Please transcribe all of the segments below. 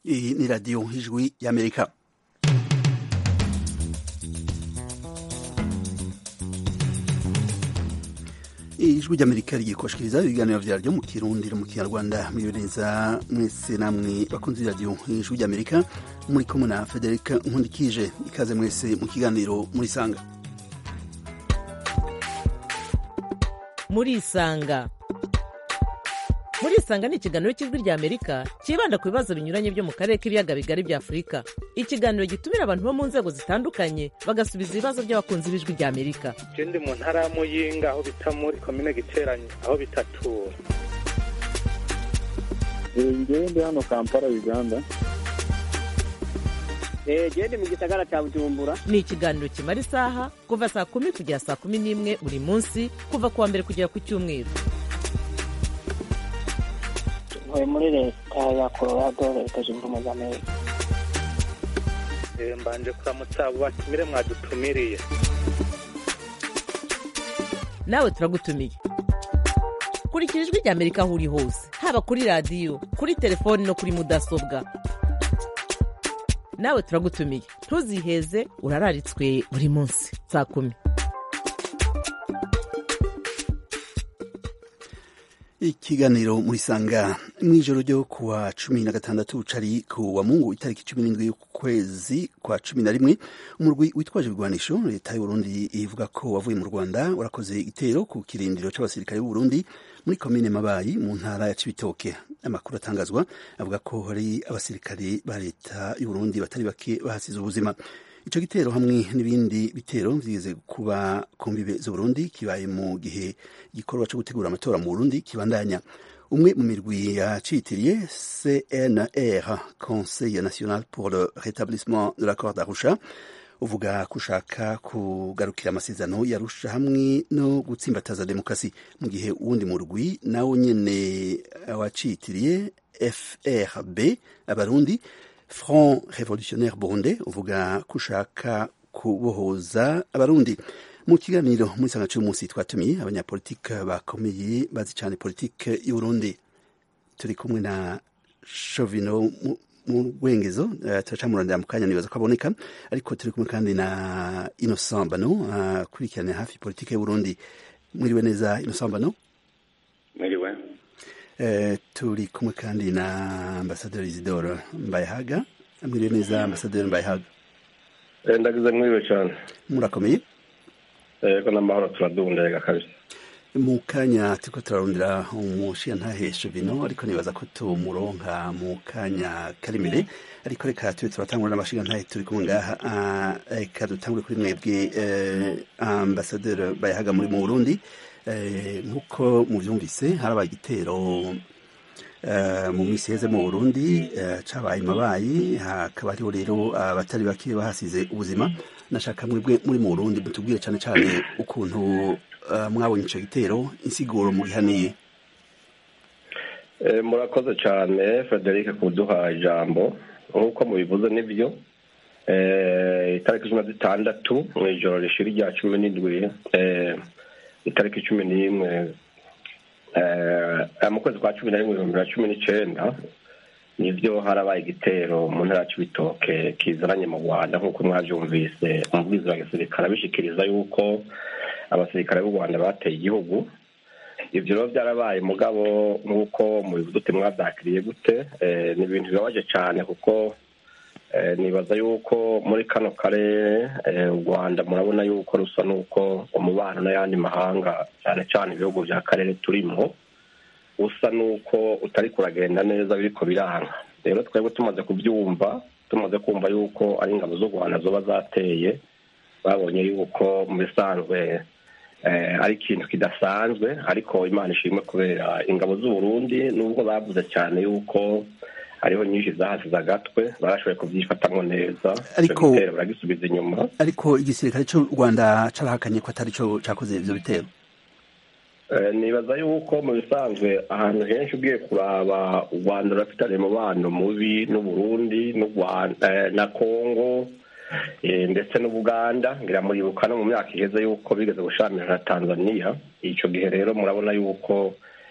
Iyi ni radiyo ijwi y'amerika ijwi ry'amerika rigiye kubashikiriza ibiganiro vyaryo mu kirundi no mu kinyarwanda mwiboneza mwese namwe bakunzi radiyo ijwi ry'amerika muri kumwe na federika nkundikije ikaze mwese mu kiganiro murisanga murisanga murisanga ni ikiganiro cy'ijwi rya amerika cyibanda ku bibazo binyuranye byo mu karere k'ibiyaga bigari bya afurika ikiganiro gitumira abantu bo mu nzego zitandukanye bagasubiza ibibazo by'abakunzi b'ijwi rya amerika je ndi mu ntara ya muyinga aho bita muri komine giteranye aho bitatura ngewe ndi hano kampala uganda gende mu gisagara cya bujumbura ni ikiganiro kimara isaha kuva saa kumi kugera saa kumi n'imwe buri munsi kuva ku wa mbere kugera ku cyumweru ntuye muri leta ya colorado leta zunze ubumwe za amerika Eh, mbanje kuramutsa abo batumire mwadutumiriye nawe turagutumiye kurikira ijwi rya amerika aho uri hose haba kuri radiyo kuri telefoni no kuri mudasobwa nawe turagutumiye ntuziheze urararitswe buri munsi saa kumi ikiganiro murisanga mw'ijoro ryo kuwa cumi na gatandatu cari ku wa mungu itariki cumi n'indwi y'ukwezi kwa cumi na rimwe umurwi witwaje ibigwanisho leta y'uburundi ivuga ko wavuye mu rwanda warakoze igitero ku kirindiro c'abasirikare b'uburundi muri komine mabayi mu ntara ya cibitoke amakuru atangazwa avuga ko hari abasirikare ba leta y'uburundi batari bake bahasize ubuzima ico gitero hamwe n'ibindi bitero vyigeze kuba ku mbibe z'uburundi kibaye mu gihe igikorwa co gutegura amatora mu burundi kibandanya umwe mu mirwi yacitiriye cnr conseil national pour le rétablissement de l'accord d'arusha uvuga ko ushaka kugarukira amasezerano yarusha hamwe no gutsimbataza demokarasi mu gihe uwundi murwi nawo nyene wacitiriye frb abarundi front revolutionnaire burunde uvuga ko ushaka kubohoza abarundi mu kiganiro muri sanga cy'umunsi twatumiye abanyapolitike bakomeye bazi cyane politike y'uburundi turi kumwe na shovino mu rwengezo uh, turacamurandira mu kanya nibaza ko aboneka ariko turi kumwe kandi na innocent bano akurikirana uh, hafi politike y'uburundi mwiriwe neza innocent bano mwiriwe Eh, turi kumwe kandi na ambasaderi isidoro mbayehaga mwiriwe neza ambasaderi mbayehaga Eh, ndagize mwiriwe cyane murakomeye yego n'amahoro turadundega kabisa mu kanya turiko turarondera umushiyantahe bino ariko nibaza ko tumuronka mu kanya kari imbere ariko reka tube turatangura n'amashiyantahe turi kumwe ngaha Ah, reka dutangure kuri mwebwe eh, ambasaderi bayahaga muri mu burundi Eh, nk'uko muvyumvise harabaye igitero eh, mu minsi iheze mu burundi eh, cabaye mabayi hakaba hariho rero abatari bake bahasize ubuzima nashaka mwebwe muri mu burundi mutubwire cane cane ukuntu eh, mwabonye ico gitero insiguro mugihaniye Eh, murakoze cyane frederic kuduha ijambo nk'uko mubivuze nibyo Eh, itariki cumi na zitandatu mu ijoro rishira rya cumi n'indwi eh, itariki cumi n'imwe eh, mu kwezi kwa cumi na rimwe ibihumbi bibiri na cumi n'icenda nivyo harabaye igitero mu ntara c'ibitoke kizananye mu rwanda nk'uko mwavyumvise umubwizi wa gisirikare abishikiriza yuko abasirikare b'u rwanda bateye igihugu ivyo rero vyarabaye mugabo nk'uko mubivuze uti mwavyakiriye gute eh, ni ibintu bibabaje cane kuko eh, nibaza yuko muri kano karere eh, u rwanda murabona yuko rusa n'uko umubano n'ayandi mahanga cyane cyane ibihugu vya karere turimwo usa n'uko utari kuragenda neza biriko biranga rero twebwe tumaze kubyumva tumaze kumva yuko ari ingabo z'u rwanda zoba zateye babonye yuko mu bisanzwe eh, ari ikintu kidasanzwe ariko imana ishimwe kubera ingabo z'u burundi nubwo bavuze cyane yuko hariho nyinshi zahasize agatwe barashoboye kubyifatamwo neza Ariko- Ico gitero baragisubiza inyuma ariko igisirikare c'u rwanda carahakanye ko atari co cakoze ivyo bitero Eh, nibaza yuko mu bisanzwe ahantu henshi ugiye kuraba u rwanda rurafitanye umubano mubi n'uburundi n'u Rwanda eh, na kongo eh, ndetse n'ubuganda ngira muribuka no mu myaka iheze yuko bigeze gushamirana na tanzania ico gihe rero murabona yuko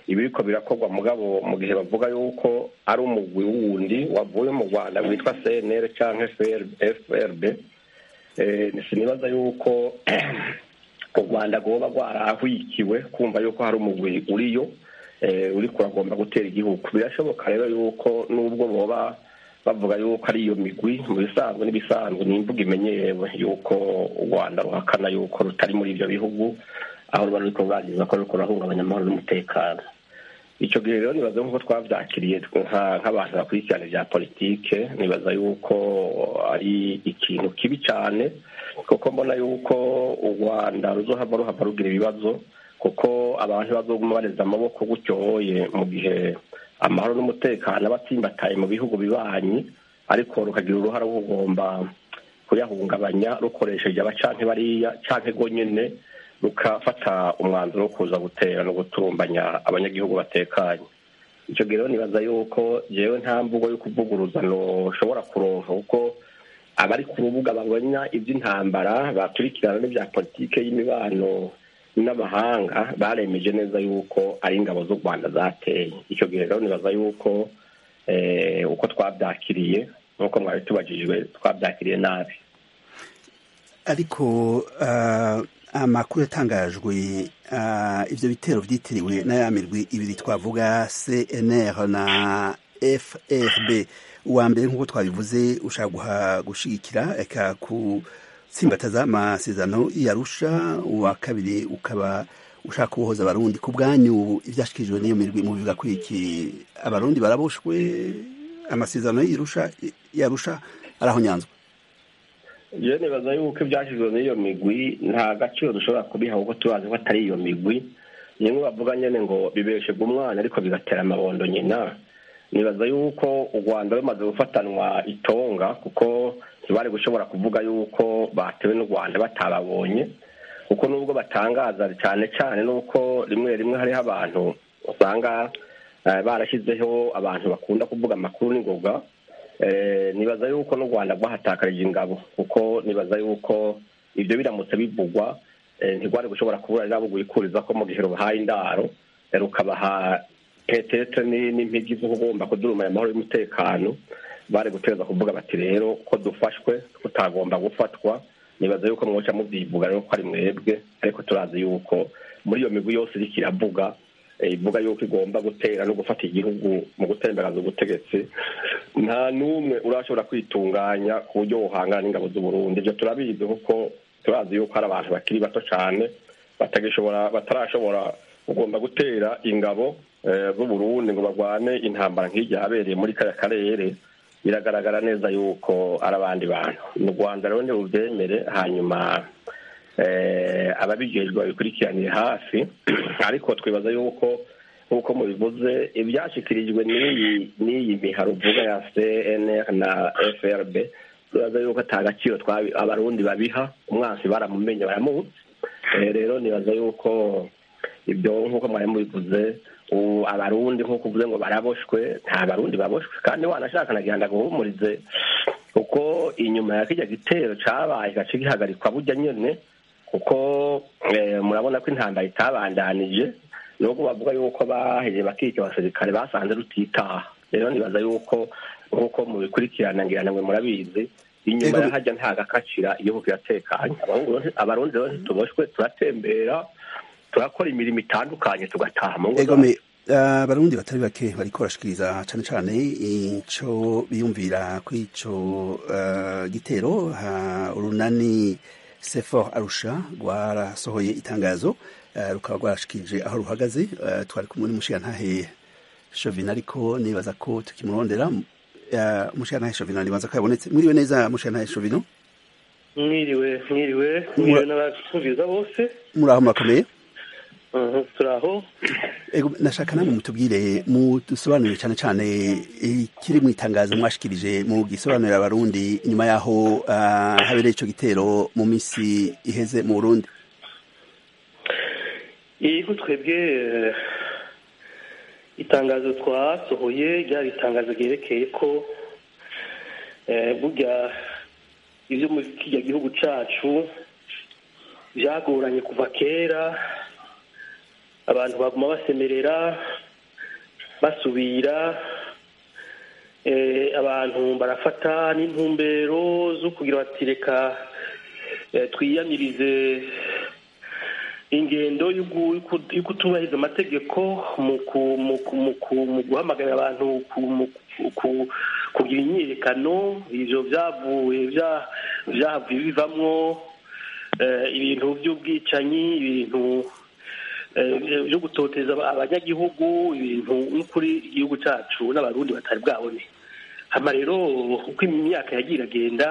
ibiriko birakorwa mugabo mu gihe bavuga yuko ari umugwi wundi wavuye mu rwanda witwa cnr cyangwa frb sinibaza yuko u rwanda rwoba rwarahwikiwe kumva yuko hari umugwi uriyo uri kuragomba gutera igihugu birashoboka rero yuko nubwo boba bavuga yuko ari iyo migwi mu bisanzwe n'ibisanzwe ni imvugo imenyerewe yuko u rwanda ruhakana yuko rutari muri ibyo bihugu aho ruba ruriko ruragiza ko ruriko rurahungabanya amahoro n'umutekano icyo gihe rero nibaza nk'uko twabyakiriye nk'abantu bakurikirana ibya politike nibaza yuko ari ikintu kibi cyane kuko mbona yuko u rwanda ruzohava ruhava rugira ibibazo kuko abantu bazoguma bareza amaboko gutyoye mu gihe amahoro n'umutekano aba atsimbataye mu bihugu bibanyi ariko rukagira uruhare rwo kugomba kuyahungabanya rukoresheje abacanke bariya canke go nyene rukafata umwanzuro wo kuza gutera no guturumbanya abanyagihugu batekanye icyo gihe rero nibaza yuko jewe nta mvugo yo kuvuguruza noshobora kuronka kuko abari ku rubuga babona iby'intambara bakurikirana n'ibya politike y'imibano n'amahanga baremeje neza yuko ari ingabo z'u rwanda zateye icyo gihe rero nibaza yuko uko twabyakiriye nk'uko mwari tubajijwe twabyakiriye nabi ariko amakuru yatangajwe ibyo bitero byitiriwe na ya mirwi ibiri twavuga cnr na frb uwa mbere nk'uko twabivuze ushaka gushigikira eka gutsimbataza amasezerano yarusha uwa kabiri ukaba ushaka kubohoza abarundi ku bwanyu ibyashyikirijwe n'iyo mirwi mu bivuga kuri iki abarundi baraboshwe amasezerano yarusha arahonyanzwe iyo nibaza yuko ibyashyizwe n'iyo migwi nta gaciro dushobora kubiha kuko tubazi ko atari iyo migwi nimwe bavuga nyine ngo bibeshega umwana ariko bigatera amabondo nyina nibaza yuko u rwanda rumaze gufatanwa itonga kuko ntibari gushobora kuvuga yuko batewe n'u rwanda batababonye kuko nubwo batangaza cyane cyane nuko rimwe rimwe hariho abantu usanga barashyizeho abantu bakunda kuvuga amakuru n'ingoga nibaza yuko n'u rwanda rwahatakarije ingabo kuko nibaza yuko ibyo biramutse bivugwa ntirwari gushobora kubura rero wikuriza ko mu gihe rubahaye indaro rukabaha petete n'impigi zo kugomba kudurumanya amahoro y'umutekano bari guteza kuvuga bati rero ko dufashwe tutagomba gufatwa nibaza yuko mwoca mubyivuga rero ko ari mwebwe ariko turazi yuko muri iyo migwi yose iriko iravuga ivuga yuko igomba gutera no gufata igihugu mu gutemberaza ubutegetsi nta n'umwe urashobora kwitunganya ku buryo buhangana n'ingabo z'uburundi ibyo turabizi kuko turazi yuko hari abantu bakiri bato cyane batagishobora batarashobora kugomba gutera ingabo z'uburundi ngo barwane intambara nk'ijya yabereye muri kariya karere biragaragara neza yuko ari abandi bantu mu rwanda rero ntibubyemere hanyuma ababijejwe babikurikiranire hafi ariko twibaza yuko nk'uko mubivuze ibyashyikirijwe n'iyi miharo uvuga ya cnr na frb turaza yuko ata gaciro abarundi babiha umwansi baramumenye baramuzi rero nibaza yuko ibyo nk'uko mwari mubivuze abarundi nk'uko uvuze ngo baraboshwe nta barundi baboshwe kandi wanashaka nagira ngo aguhumurize kuko inyuma ya kijya gitero cyabaye gace gihagarikwa burya nyine kuko murabona ko intambara itabandanije nubwo bavuga yuko baheye bakica abasirikare basanze rutitaha rero nibaza yuko nk'uko mubikurikirana ngira namwe murabizi inyuma ya hajya nta gakacira igihugu kiratekanye abarundi rero ntituboshwe turatembera turakora imirimo itandukanye tugataha mu ngo abarundi batari bake bariko barashikiriza cane cane ico biyumvira kuri ico gitero urunani sefor arusha rwarasohoye itangazo rukaba rwarashikirije aho ruhagaze twari kumwe n'umushirantahe shovina ariko nibaza ko tukimurondera umushirantahe shovina nibaza ko yabonetse mwiriwe neza mushirantahe shovino mwiriwe mwiriwe mwiriwe n'abasubiza bose muraho murakomeye turaho nashaka namwe mutubwire mudusobanurire cyane cyane ikiri mu itangazo mwashikirije mu gisobanurira abarundi nyuma yaho habereye icyo gitero mu minsi iheze mu burundi iyi twebwe itangazo twasohoye ryari itangazo ryerekeye ko burya ibyo muri kijya gihugu cyacu byagoranye kuva kera abantu baguma basemerera basubira abantu barafata n'intumbero zo kugira bati reka twiyamirize ingendo yo kutubahiriza amategeko mu guhamagarira abantu kugira imyiyerekano ibyo byavuye byavuye bivamwo ibintu by'ubwicanyi ibintu byo gutoteza abanyagihugu ibintu n'ukuri igihugu cyacu n'abarundi batari bwabone hano rero uko imyaka yagiye iragenda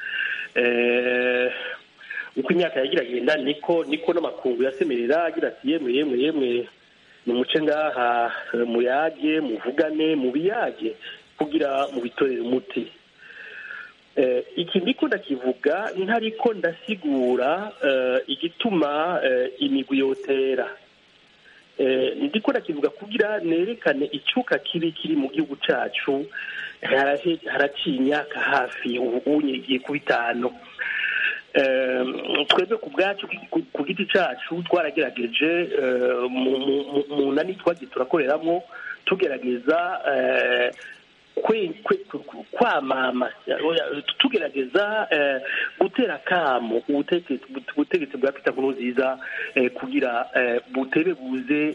uko imyaka yagiye iragenda niko niko n'amakungu yasemerera agira ati yemwe yemwe yemwe ni umuce ngaha muyage muvugane mubiyage kugira mubitorere umuti iki ndiko ndakivuga ntariko ndasigura igituma imigwi yotera ndiko ndakivuga kugira nerekane icyuka kibi kiri mu gihugu cyacu haraciye imyaka hafi ubu igiye ku bitanu twebwe ku bwacu ku giti cyacu twaragerageje mu nani twagiye turakoreramo tugerageza kwamama tugerageza gutera akamo ubutegetsi bwa pita nkuru nziza kugira butebe buze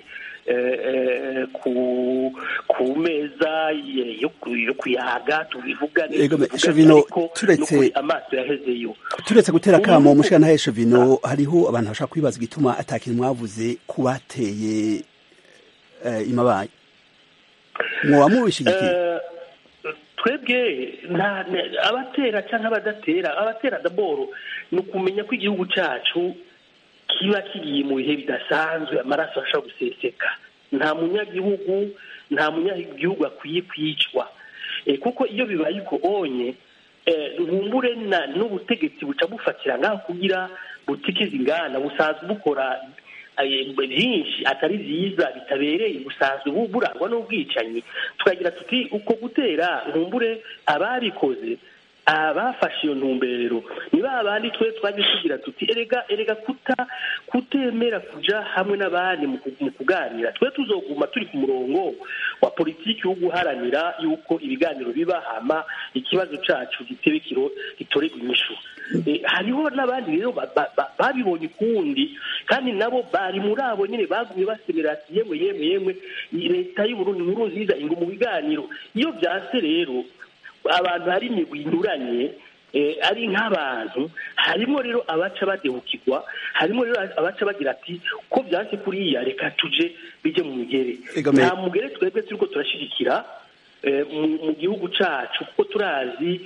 ku meza yo kuyaga tubivugane ariko turetse amaso yahezeyo turetse gutera akamo umushikana shovino hariho abantu bashaka kwibaza igituma atakintu mwavuze kubateye imabaye mwoba mubishigikiye twebwe abatera cyangwa abadatera abatera daboro ni ukumenya ko igihugu cyacu kiba kigiye mu bihe bidasanzwe amaraso ashobora guseseka nta munyagihugu nta munyagihugu akwiye kwicwa kuko iyo bibaye uko onye nkumbure n'ubutegetsi buca bufatira ngaho kugira butikize ingana busanzwe bukora byinshi atari byiza bitabereye busanzwe burangwa n'ubwicanyi tukagira tuti uko gutera nkumbure ababikoze abafashe iyo ntumbero ni ba bandi twe twaje tugira tuti erega erega kuta kutemera kuja hamwe n'abandi mu kuganira twe tuzoguma turi ku murongo wa politiki wo guharanira yuko ibiganiro biba hama ikibazo cacu gitebe kiro gitorerwa inyishu hariho n'abandi rero babibonye ukundi kandi nabo bari muri abo nyine bagumye basemera ati yemwe yemwe yemwe leta y'uburundi nkuru nziza ingo mu biganiro iyo byase rero abantu hari imigwi inyuranye ari nk'abantu harimo rero abaca badehukirwa harimo rero abaca bagira ati ko byase kuriya reka tuje bijye mu mugere nta mugere twebwe turiko turashyigikira mu gihugu cyacu kuko turazi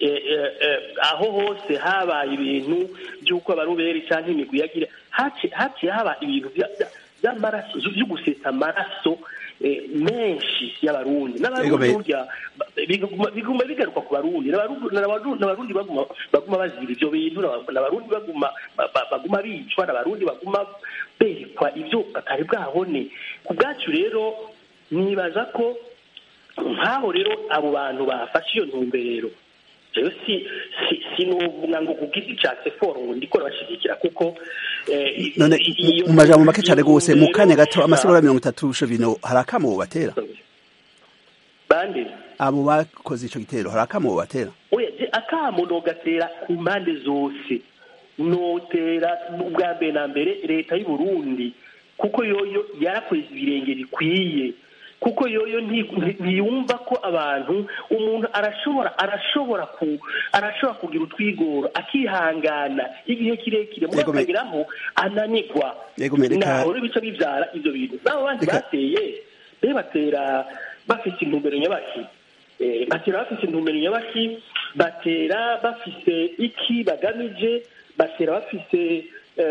aho hose habaye ibintu by'uko abaruberi cyangwa imigwi yagira haciye haba ibintu by'amaraso byo gusesa amaraso menshi y'abarundi n'abarundi burya biguma bigaruka ku barundi n'abarundi baguma bazira ibyo bintu n'abarundi baguma bicwa n'abarundi baguma berekwa ibyo batari bwabone ku bwacu rero nibaza ko nk'aho rero abo bantu bafashe iyo ntumbero rero si si nuvuga ngo ku giti cya seforo ngo ndikora bashyigikira kuko none mu majambo make cyane rwose mu kanya gato amasegonda mirongo itatu shovino hari akamo batera bande abo bakoze icyo gitero hari akamo batera oya akamo nogatera ku mpande zose notera ubwa mbere na mbere leta y'u Burundi kuko yoyo yarakoze ibirenge bikwiye kuko yoyo ntiyumva ko abantu umuntu arashobora arashobora ku arashobora kugira utwigoro akihangana igihe kirekire muri akageraho ananirwa naho bica bibyara ibyo bintu n'abo bandi bateye be batera bafite intumbero nyabaki batera bafite intumbero nyabaki batera bafite iki bagamije batera bafite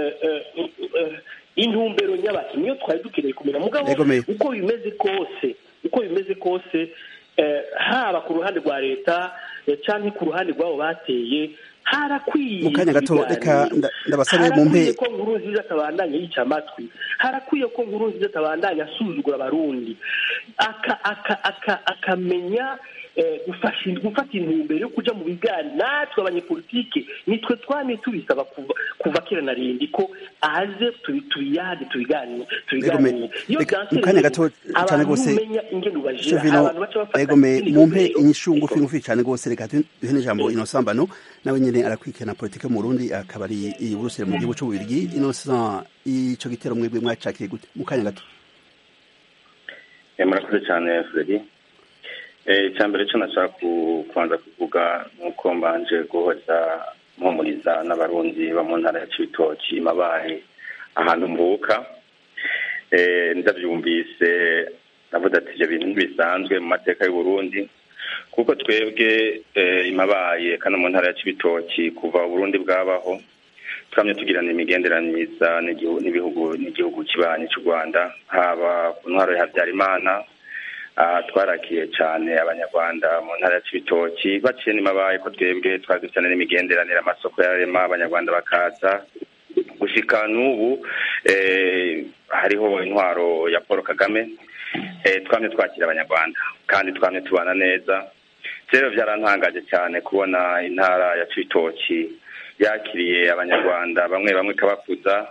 intumbero nyabaki niyo twari dukeneye kumenya mugabo uko bimeze kose uko bimeze kose haba ku ruhande rwa leta cyangwa ku ruhande rw'abo bateye harakwiye mu kanya gato reka ndabasabe mu mpe ko nkuru nziza atabandanya yica amatwi harakwiye ko nkuru nziza atabandanya asuzugura abarundi akamenya eh, gufasha gufata intumbero yo kuja mu biganiro natwe abanyepolitike nitwe twamye tubisaba kuva kuva kera na rindi ko aze tubi- tubiyage tubiganire tubiganire iyo reka, byanse mu kanya rero, gato cyane abantu rwose, umenya ingene ubajira Chevino abantu baca bafata egome izindi mumpe ntumbero. inyishu ngufi Ego. ngufi cyane rwose reka duhe duhe n'ijambo inosambano nawe nyene arakwikirana politike mu Burundi akaba ari i Buruseli mu gihugu c'ububirigi Innocent ico gitero mwebwe mwacakiye gute mu kanya gato Eh, murakoze cyane Fredy Eh, icya mbere cyo nashaka ku- kubanza kuvuga nuko mbanje guhoza mpumuriza n'abarundi bo mu ntara ya cibitoki mabaye ahantu mvuka Eh, ndabyumvise navuga ati ibyo bintu ntibisanzwe mu mateka y'u Burundi kuko twebwe eh, imabaye kandi mu ntara ya cibitoki kuva uburundi bwabaho twamye tugirana imigenderaniriza n'igihu- n'ibihugu n'igihugu kibanyi cy'u rwanda haba ku ntwaro ya habyarimana aha twarakiye cyane abanyarwanda mu ntara ya cibitoki baciye n'imabaye ko twebwe twari dufitanye n'imigenderanire amasoko yararema abanyarwanda bakaza gushika n'ubu eh, hariho intwaro ya paul kagame eh, twamye twakira abanyarwanda kandi twamye tubana neza rero byarantangaje cyane kubona intara ya cibitoki yakiriye abanyarwanda bamwe bamwe ikabakuza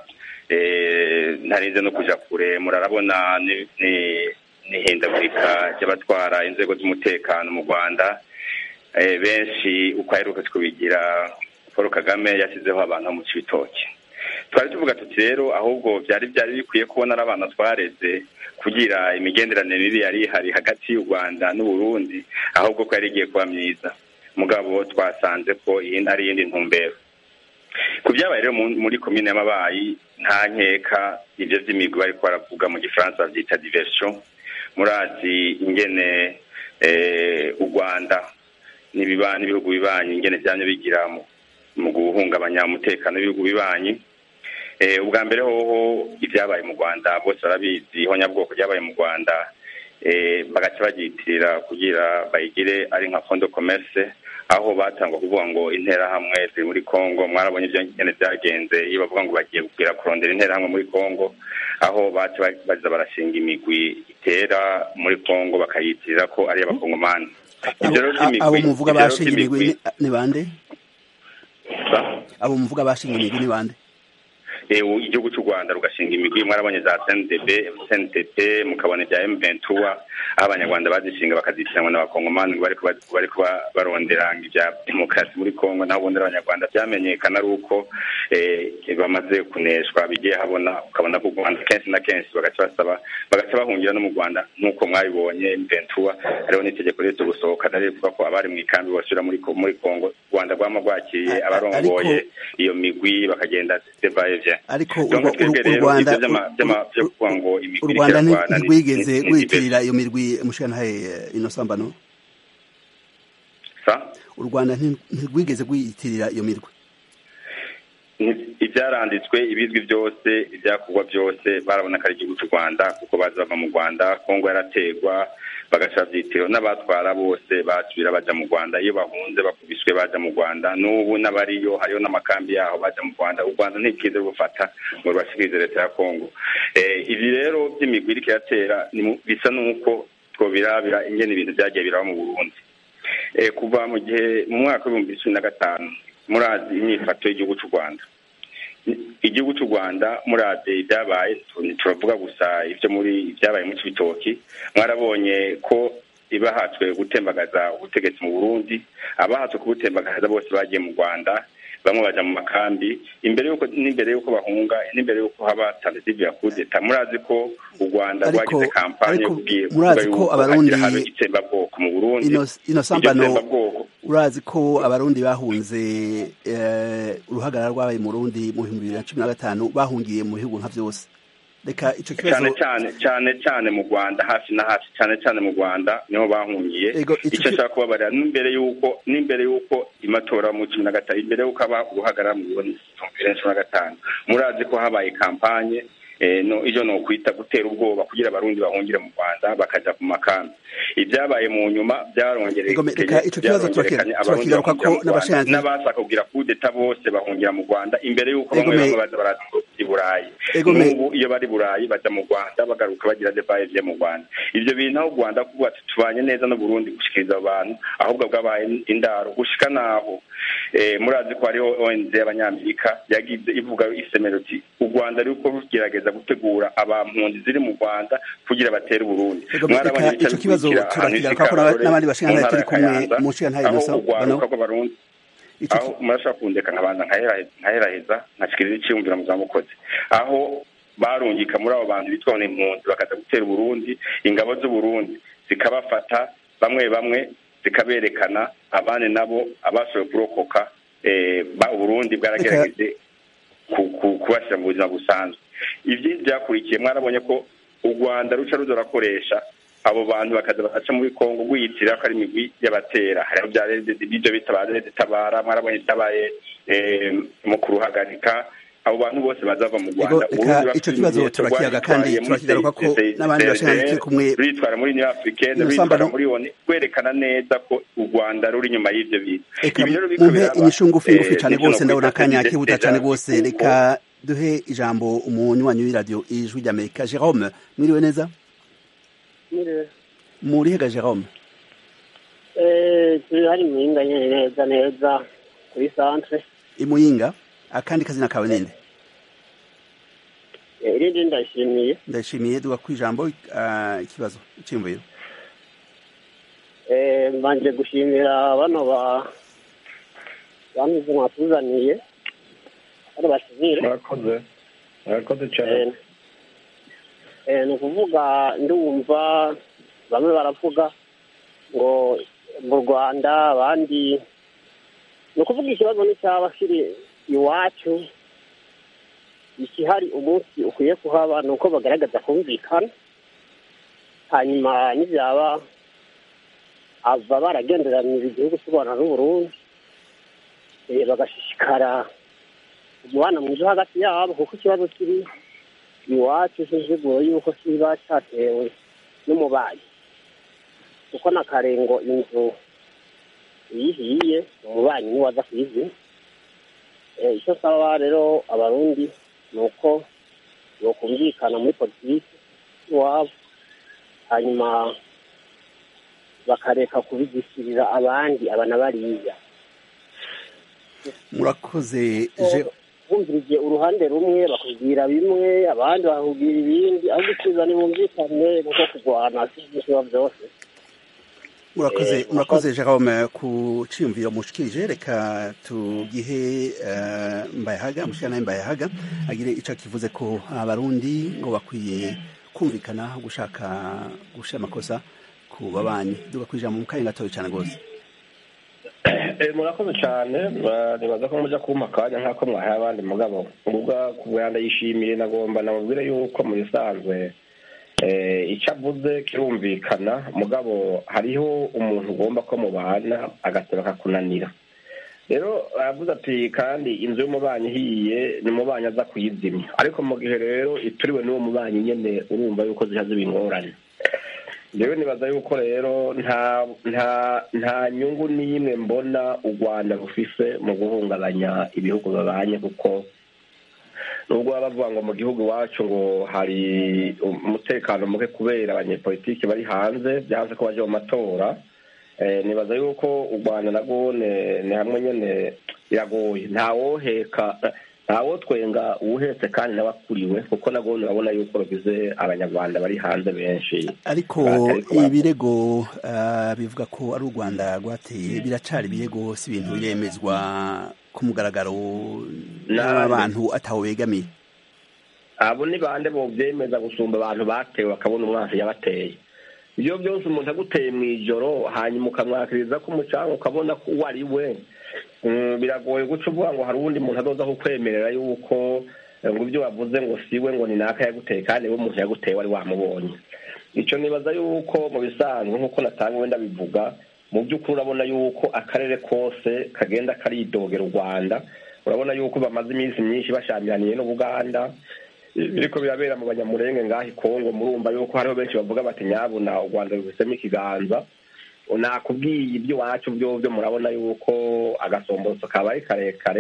eh, ntarinze no kuja kure murarabona ni- ni- n'ihindagurika ry'abatwara inzego z'umutekano mu rwanda eh, benshi uko aheruka kubigira paul kagame yashyizeho abantu bo mu cibitoki twari tuvuga tuti rero ahubwo byari byari bikwiye kubona ari abana twareze kugira imigenderanire mibi yari ihari hagati y'u rwanda n'uburundi ahubwo ko yari igiye kuba myiza mugabo twasanze ko iyi ari iyindi ntumbero ku byabaye rero mu- muri komine y'amabayi nta nkeka ibyo by'imigwi bariko baravuga mu gifaransa babyita diversion murazi ingene eh, u rwanda n'ibiba- n'ibihugu bibanyi ingene byamye bigira mu- mu guhungabanya umutekano w'ibihugu bibanyi Eh, ubwa mbere hoho ibyabaye mu rwanda bose barabizi ihonyabwoko ryabaye mu rwanda eh, bagaca bagyitirira kugira bayigire ari nka fondo commerce aho batangwa kuvuga ngo interahamwe ziri muri congo mwarabonye ibyo nyene byagenze iyo bavuga ngo bagiye kugira kurondera interahamwe muri congo aho baca ba- baza barashinga imigwi itera muri congo bakayitirira ko ari iy'abakongomani Ivyo rero Abo- vy'imigwi- abo muvuga ivyo rero bashinga imigwi vy'imigwi- ni- ni bande Sa? abo muvuga bashinga imigwi ni bande Eh, u- igihugu cy'u rwanda rugashinga imigwi mwarabonye za cndb cntt mukabona ibya m23 aho abanyarwanda bazishinga bakazitiranwa n'abakongomani ngo bariko ba- bariko ba- barondera ngo ibya demokarasi muri congo naho ubundi abanyarwanda byamenyekana ari uko eh, bamaze kuneshwa bigiye habona ukabona ko u rwanda kenshi na kenshi bagaca basaba bagaca bahungira no mu rwanda nk'uko mwabibonye m23 hariho n'itegeko ryo gusohoka nari rivuga ko abari mu ikambi bosubira muri Ko- muri congo u rwanda rwama rwakiriye A- a- abarongoye ariko- iyo migwi bakagenda devaye ariko Donc urwa- twebwe uru- rero u Rwanda ivyo vy'ama- vy'ama- vyo u- kuvuga ngo imigwi u Rwanda nti- irarwana ni- ntirwigeze ni- ni- rwitirira iyo mirwi mushikantahe inosambano sa u Rwanda nti- ntirwigeze rwiyitirira iyo mirwi Ni- ivyaranditswe ibizwi byose ibyakorwa byose barabona ko ari igihugu cy'u rwanda kuko baza bava mu rwanda kongo yarategwa bagaca bavyitiro n'abatwara bose basubira baja mu rwanda iyo bahunze bakubiswe baja mu rwanda n'ubu n'abariyo hariho n'amakambi yaho baja mu rwanda u rwanda ntikize gufata ngo rubashikirize leta ya kongo eh, ibi rero by'imigwi iriko iratera ni mu- bisa n'uko twobirabira ingene ibintu vyagiye biraba mu burundi eh, kuva mu gihe mu mwaka w'ibihumbi cumi na gatanu murazi imyifato y'igihugu cy'u rwanda igihugu cy'u rwanda muraze ibyabaye tu- turavuga gusa ibyo muri ibyabaye mu cibitoki mwarabonye ko ibahatswe gutembagaza ubutegetsi mu burundi abahatswe kubutembagaza bose bagiye mu rwanda bamwe baja mu makambi imbere yuko n'imbere yuko bahunga n'imbere yuko haba tentative ya kudeta murazi ko u rwanda Ariko- rwagize kampanye yo ariko kubwiye murazi kuvuga ko yuko Abarundi- hagira habe itsembabwoko mu burundi Inos- iryo inosambano tsembabwoko urazi ko abarundi bahunze eh, uruhagarara rwabaye mu Burundi mu bihumbi bibiri na cumi na gatanu bahungiye mu bihugu nka vyose reka ico kibazo cyane cyane cyane cyane mu rwanda hafi na hafi cyane cyane mu rwanda niho bahungiye Ego, ico icyo ki- nshaka kubabarira n'imbere y'uko n'imbere y'uko amatora mu cumi na gatanu imbere y'uko haba uruhagarara mu burundi mu bibiri na cumi na gatanu murazi ko habaye kampanye eh, no ivyo no kwita gutera ubwoba kugira abarundi bahungire mu rwanda bakaja ku makambi ibyabaye mu nyuma byarongereye Ego, reka ico kibazo byarongerekanye turakira- abarundi turakigaruka bahungira ko mu Rwanda. n'abashinzwe- n'abashaka kugira kudeta bose bahungira mu rwanda imbere y'uko Ego, bamwe me- bamwe baza baraza i burayi Ego me- n'ubu iyo bari i burayi baja mu rwanda bagaruka bagira debaye vye mu rwanda ivyo bintu aho u rwanda kuvuga ati tubanye neza n'uburundi gushikiriza abo bantu ahubwo bwabaye indaro gushika naho eh, murazi ko hariho ONG y'abanyamerika yagize ivuga isemero iti u rwanda ruriko rugerageza gutegura abampunzi ziri mu rwanda kugira batere uburundi Ego, reka ibica ico kibazo bikurikira ahantu turakigaruka ko Karorero, n'abandi bashingantahe mu ntara turi ya kumwe Kayanza, mu nshingantahe aho Innocent, urwaruka bano- rw'abarundi Ico aho murashobora kundeka nkabanza nkaherahe- nkaheraheza nkashikiriza iciyumviro mu zamukozi aho barungika muri abo bantu bitwa ngo ni impunzi bakaza gutera uburundi ingabo z'uburundi zikabafata bamwe bamwe zikaberekana abandi nabo abashoboye kurokoka eh, ba- uburundi bwaragerageje ku- ku- kubashyira mu buzima busanzwe ibyo byakurikiye mwarabonye ko u rwanda ruca ruza rurakoresha abo bantu bakaza bagaca muri kongo rwiyitira ko ari imigwi y'abatera hariho bya ibyo bita ba rede tabara mwarabonye bitabaye eh, mu kuruhagarika abo bantu bose baza bava mu Ego, rwanda reka Uburundi bafite ico kibazo ibimenyetso turakiyaga kandi rwitwaye muri turakigaruka ko CICR, n'abandi bashingantahe turi kumwe rwitwara muri new africaine Innocent rwitwara Bano- muri oni rwerekana neza ko u rwanda ruri inyuma y'ivyo bintu Eka Ibi rero biriko mumpe biraba, inyishu ngufi ngufi eh, cane n'ivyo rwose ndabona nokwita akanya president kihuta deja cane rwose kuko reka duhe ijambo umunywanyi w'iradiyo ijwi ry'amerika jerome mwiriwe neza murihega jerome turi hari muhinga nyine neza neza kuri santre imuyinga akandi kazina kawe ninde Eh, irindi ndashimiye ndashimiye duga ku ijambo ah, ikibazo icyiyumviro Eh, mbanje gushimira bano ba bamize mwatuzaniye bano basivile murakoze murakoze cyane Eh, eh, ni ukuvuga ndumva bamwe baravuga ngo mu rwanda abandi ni ukuvuga ikibazo n'icyaba kiri iwacu ikihari umunsi ukwiye kuhaba ni uko bagaragaza kumvikana hanyuma n'ibyaba ava baragenderanira igihugu cy'u rwanda n'uburundi eh, bagashishikara umubano mwiza hagati yabo kuko ikibazo kiri iwacu cy'inziguro y'uko kiba cyatewe n'umubanyi kuko na karengo inzu iyihiye umubanyi niwe waza kuyizina Eh, icyo nsaba rero abarundi ni uko bokumvikana muri politiki iwabo hanyuma bakareka kubigishirira abandi aba na bariya murakoze Je- bumvirije uruhande rumwe bakubwira bimwe abandi bakubwira ibindi aho gusubiza ntibumvikane kuko kurwana si ibyo byose murakoze Eh, murakoze jerome ku ciyumviro mushikirije reka tugihe eh, mbayahaga mushikiranaye mbayahaga agire ico kivuze ko abarundi ngo bakwiye kumvikana gushaka gushira amakosa ku babanyi duga ku ijambo mu kanya gatoya cane rwose Eh, murakoze cyane ba- nibaza ko mujya kumpa akanya nk'ako mwahaye abandi mugabo ubwa kubwa ndayishimiye nagomba namubwire yuko mu bisanzwe eh, icyo avuze kirumvikana mugabo hariho umuntu ugomba ko mubana agateba akakunanira rero aravuze ati kandi inzu y'umubanyi ihiye ni umubanyi aza kuyizimya ariko mu gihe rero ituriwe n'uwo mubanyi nyene urumva yuko ziha ziba ingorane rero nibaza yuko rero nta nta nta nyungu n'imwe mbona u rwanda rufise mu guhungabanya ibihugu babanye kuko nubwo baba bavuga ngo mu gihugu iwacu ngo hari umutekano muke kubera abanyepolitiki bari hanze byanze ko baje mu matora Eh, nibaza yuko u rwanda narwo ne- ni hamwe nyene biragoye ntawoheka ntawotwenga uwuhetse kandi n'abakuriwe kuko nabwo urabona yuko rugize abanyarwanda bari hanze benshi ariko Ariko bara- ibirego ah, bivuga ko ari u rwanda rwateye biracari ibirego si ibintu biremezwa ku mugaragaro n'aba Nande. bantu ataho begamiye abo ni bande bovyemeza gusumba abantu batewe bakabona umwansi yabateye ibyo byose umuntu aguteye mu ijoro hanyuma ukamwakiriza ko umucanga ukabona ko uwo ari we Mm, biragoye guca uvuga ngo hari uwundi muntu azoza kukwemerera yuko eh, ngo ibyo wavuze ngo siwe ngo ni naka yaguteye kandi we umuntu yaguteye wari wamubonye icyo nibaza yuko mu bisanzwe nk'uko natanga wenda bivuga mu by'ukuri urabona yuko akarere kose kagenda karidogera u rwanda urabona yuko bamaze iminsi myinshi bashamiraniye n'ubuganda biriko birabera mu banyamurenge ngaho i kongo murumva yuko hariho benshi bavuga bati nyabuna u rwanda rubisemo ikiganza nakubwiye iby'iwacu byo byo murabona yuko agasomborotso kaba ari karekare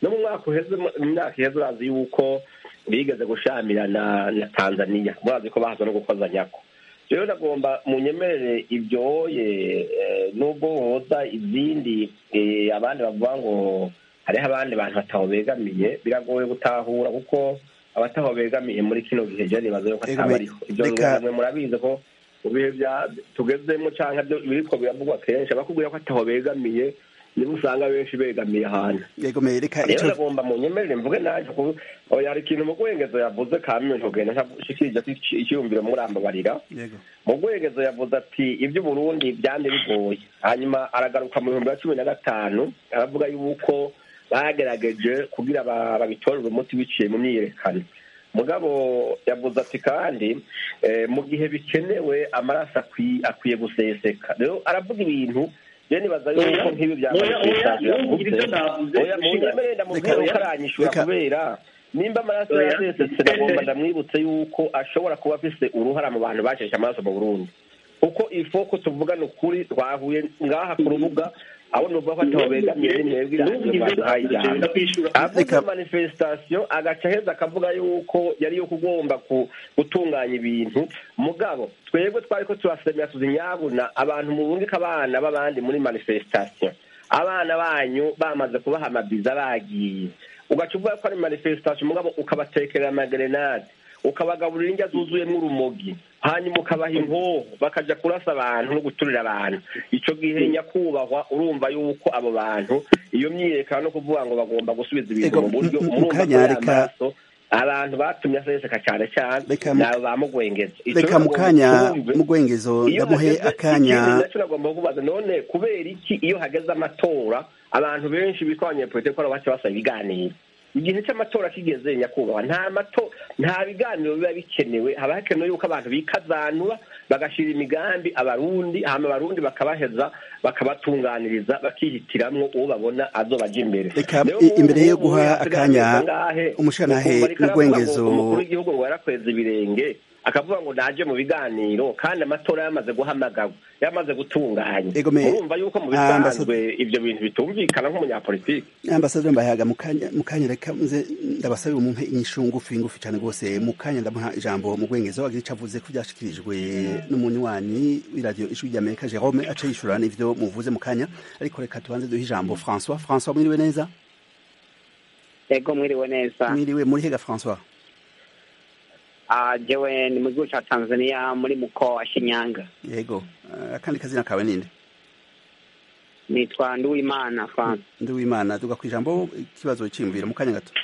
no mu mwaka uheze mu myaka iheze urazi yuko bigeze gushamirana na tanzania murazi ko bahaza no gukozanyako rero nagomba munyemerere ibyoye nubwo hoza izindi abandi bavuga ngo hariho abandi bantu bataho begamiye biragoye gutahura kuko abataho begamiye muri kino gihe je nibaza yuko atabariho ibyo mwe murabizi ko mu bihe tugezemo cyangwa biriko biravugwa kenshi abakubwira ko ataho begamiye niba usanga benshi begamiye ahantu rero nagomba mu nyemerere mvuge naje hari ikintu mu rwengezo yavuze kamwe ntugenda ntashikirije icyiyumviro murambabarira mu rwengezo yavuze ati iby'uburundi byande bigoye hanyuma aragaruka mu bihumbi bya cumi na gatanu aravuga yuko bagerageje kugira babitorere umuti biciye mu myiyerekano mugabo yavuze ati kandi mu gihe bikenewe amaraso akwiye guseseka rero aravuga ibintu je nibaza yuko nk'ibi bya munyemerere ndamubwira yuko aranyishura kubera nimba amaraso yasesetse nagomba ndamwibutse yuko ashobora kuba afise uruhara mu bantu bacesha amaraso mu burundi kuko ifoko tuvugana ukuri twahuye ngaha ku rubuga aho nuvuga ko ataho begamiye mwebwe iradiyo baduhaye ijambo avuze manifestation agaca aheza akavuga yuko yari yo kugomba gutunganya ibintu mugabo twebwe twari ko turasemera tuzinyabuna abantu mubungika abana b'abandi muri manifestation abana banyu bamaze kubaha amabiza bagiye ugaca uvuga ko ari manifestation mugabo ukabatekerera amagerenade ukabagaburira indya zuzuyemo urumogi hanyuma ukabaha inkoho bakaja kurasa abantu no guturira abantu ico gihe nyakubahwa urumva yuko abo bantu iyo myiyerekano no kuvuga ngo bagomba gusubiza ibintu mu buryo murumva ko y'amaso abantu batumye aseseka cyane cyane nabo bamugwengeza reka mu kanya mugwengezo ndamuhe akanya naco nagomba kubaza none kubera iki iyo hageze amatora abantu benshi bitwa abanyepolitiki ko baca basaba ibiganiro igihe cy'amatora kigeze nyakubahwa nta mato nta biganiro biba bikenewe haba hakenewe yuko abantu bikazanura bagashira imigambi abarundi hama abarundi bakabaheza bakabatunganiriza bakihitiramwo uwo babona azobaja imbere reka imbere yo guha akanya umushanahe n'urwengezo umukuru w'igihugu ngo yarakweza ibirenge akavuga ngo naje mu biganiro kandi amatora yamaze guhamagarwa yamaze gutunganya urumva yuko mu bisanzwe ibyo bintu bitumvikana nk'umunyapolitiki ambasaderi mbahaga mu kanya reka nze ndabasabira umumpe inyishu ngufi ngufi cyane rwose mu kanya ndamuha ijambo mu rwengezo agira icyo avuze ko byashikirijwe n'umunywanyi w'iradiyo ijwi ry'amerika jerome aca yishura n'ivyo muvuze mu kanya ariko reka tubanze duhe ijambo françois françois mwiriwe neza ego mwiriwe neza mwiriwe muri hega françois jewe ni mu gihugu cya tanzania muri muko wa shinyanga yego akandi kazina kawe ninde nitwa nduwimana franc nduwimana tuga ku ijambo ikibazo cyiyumvira mu kanya gato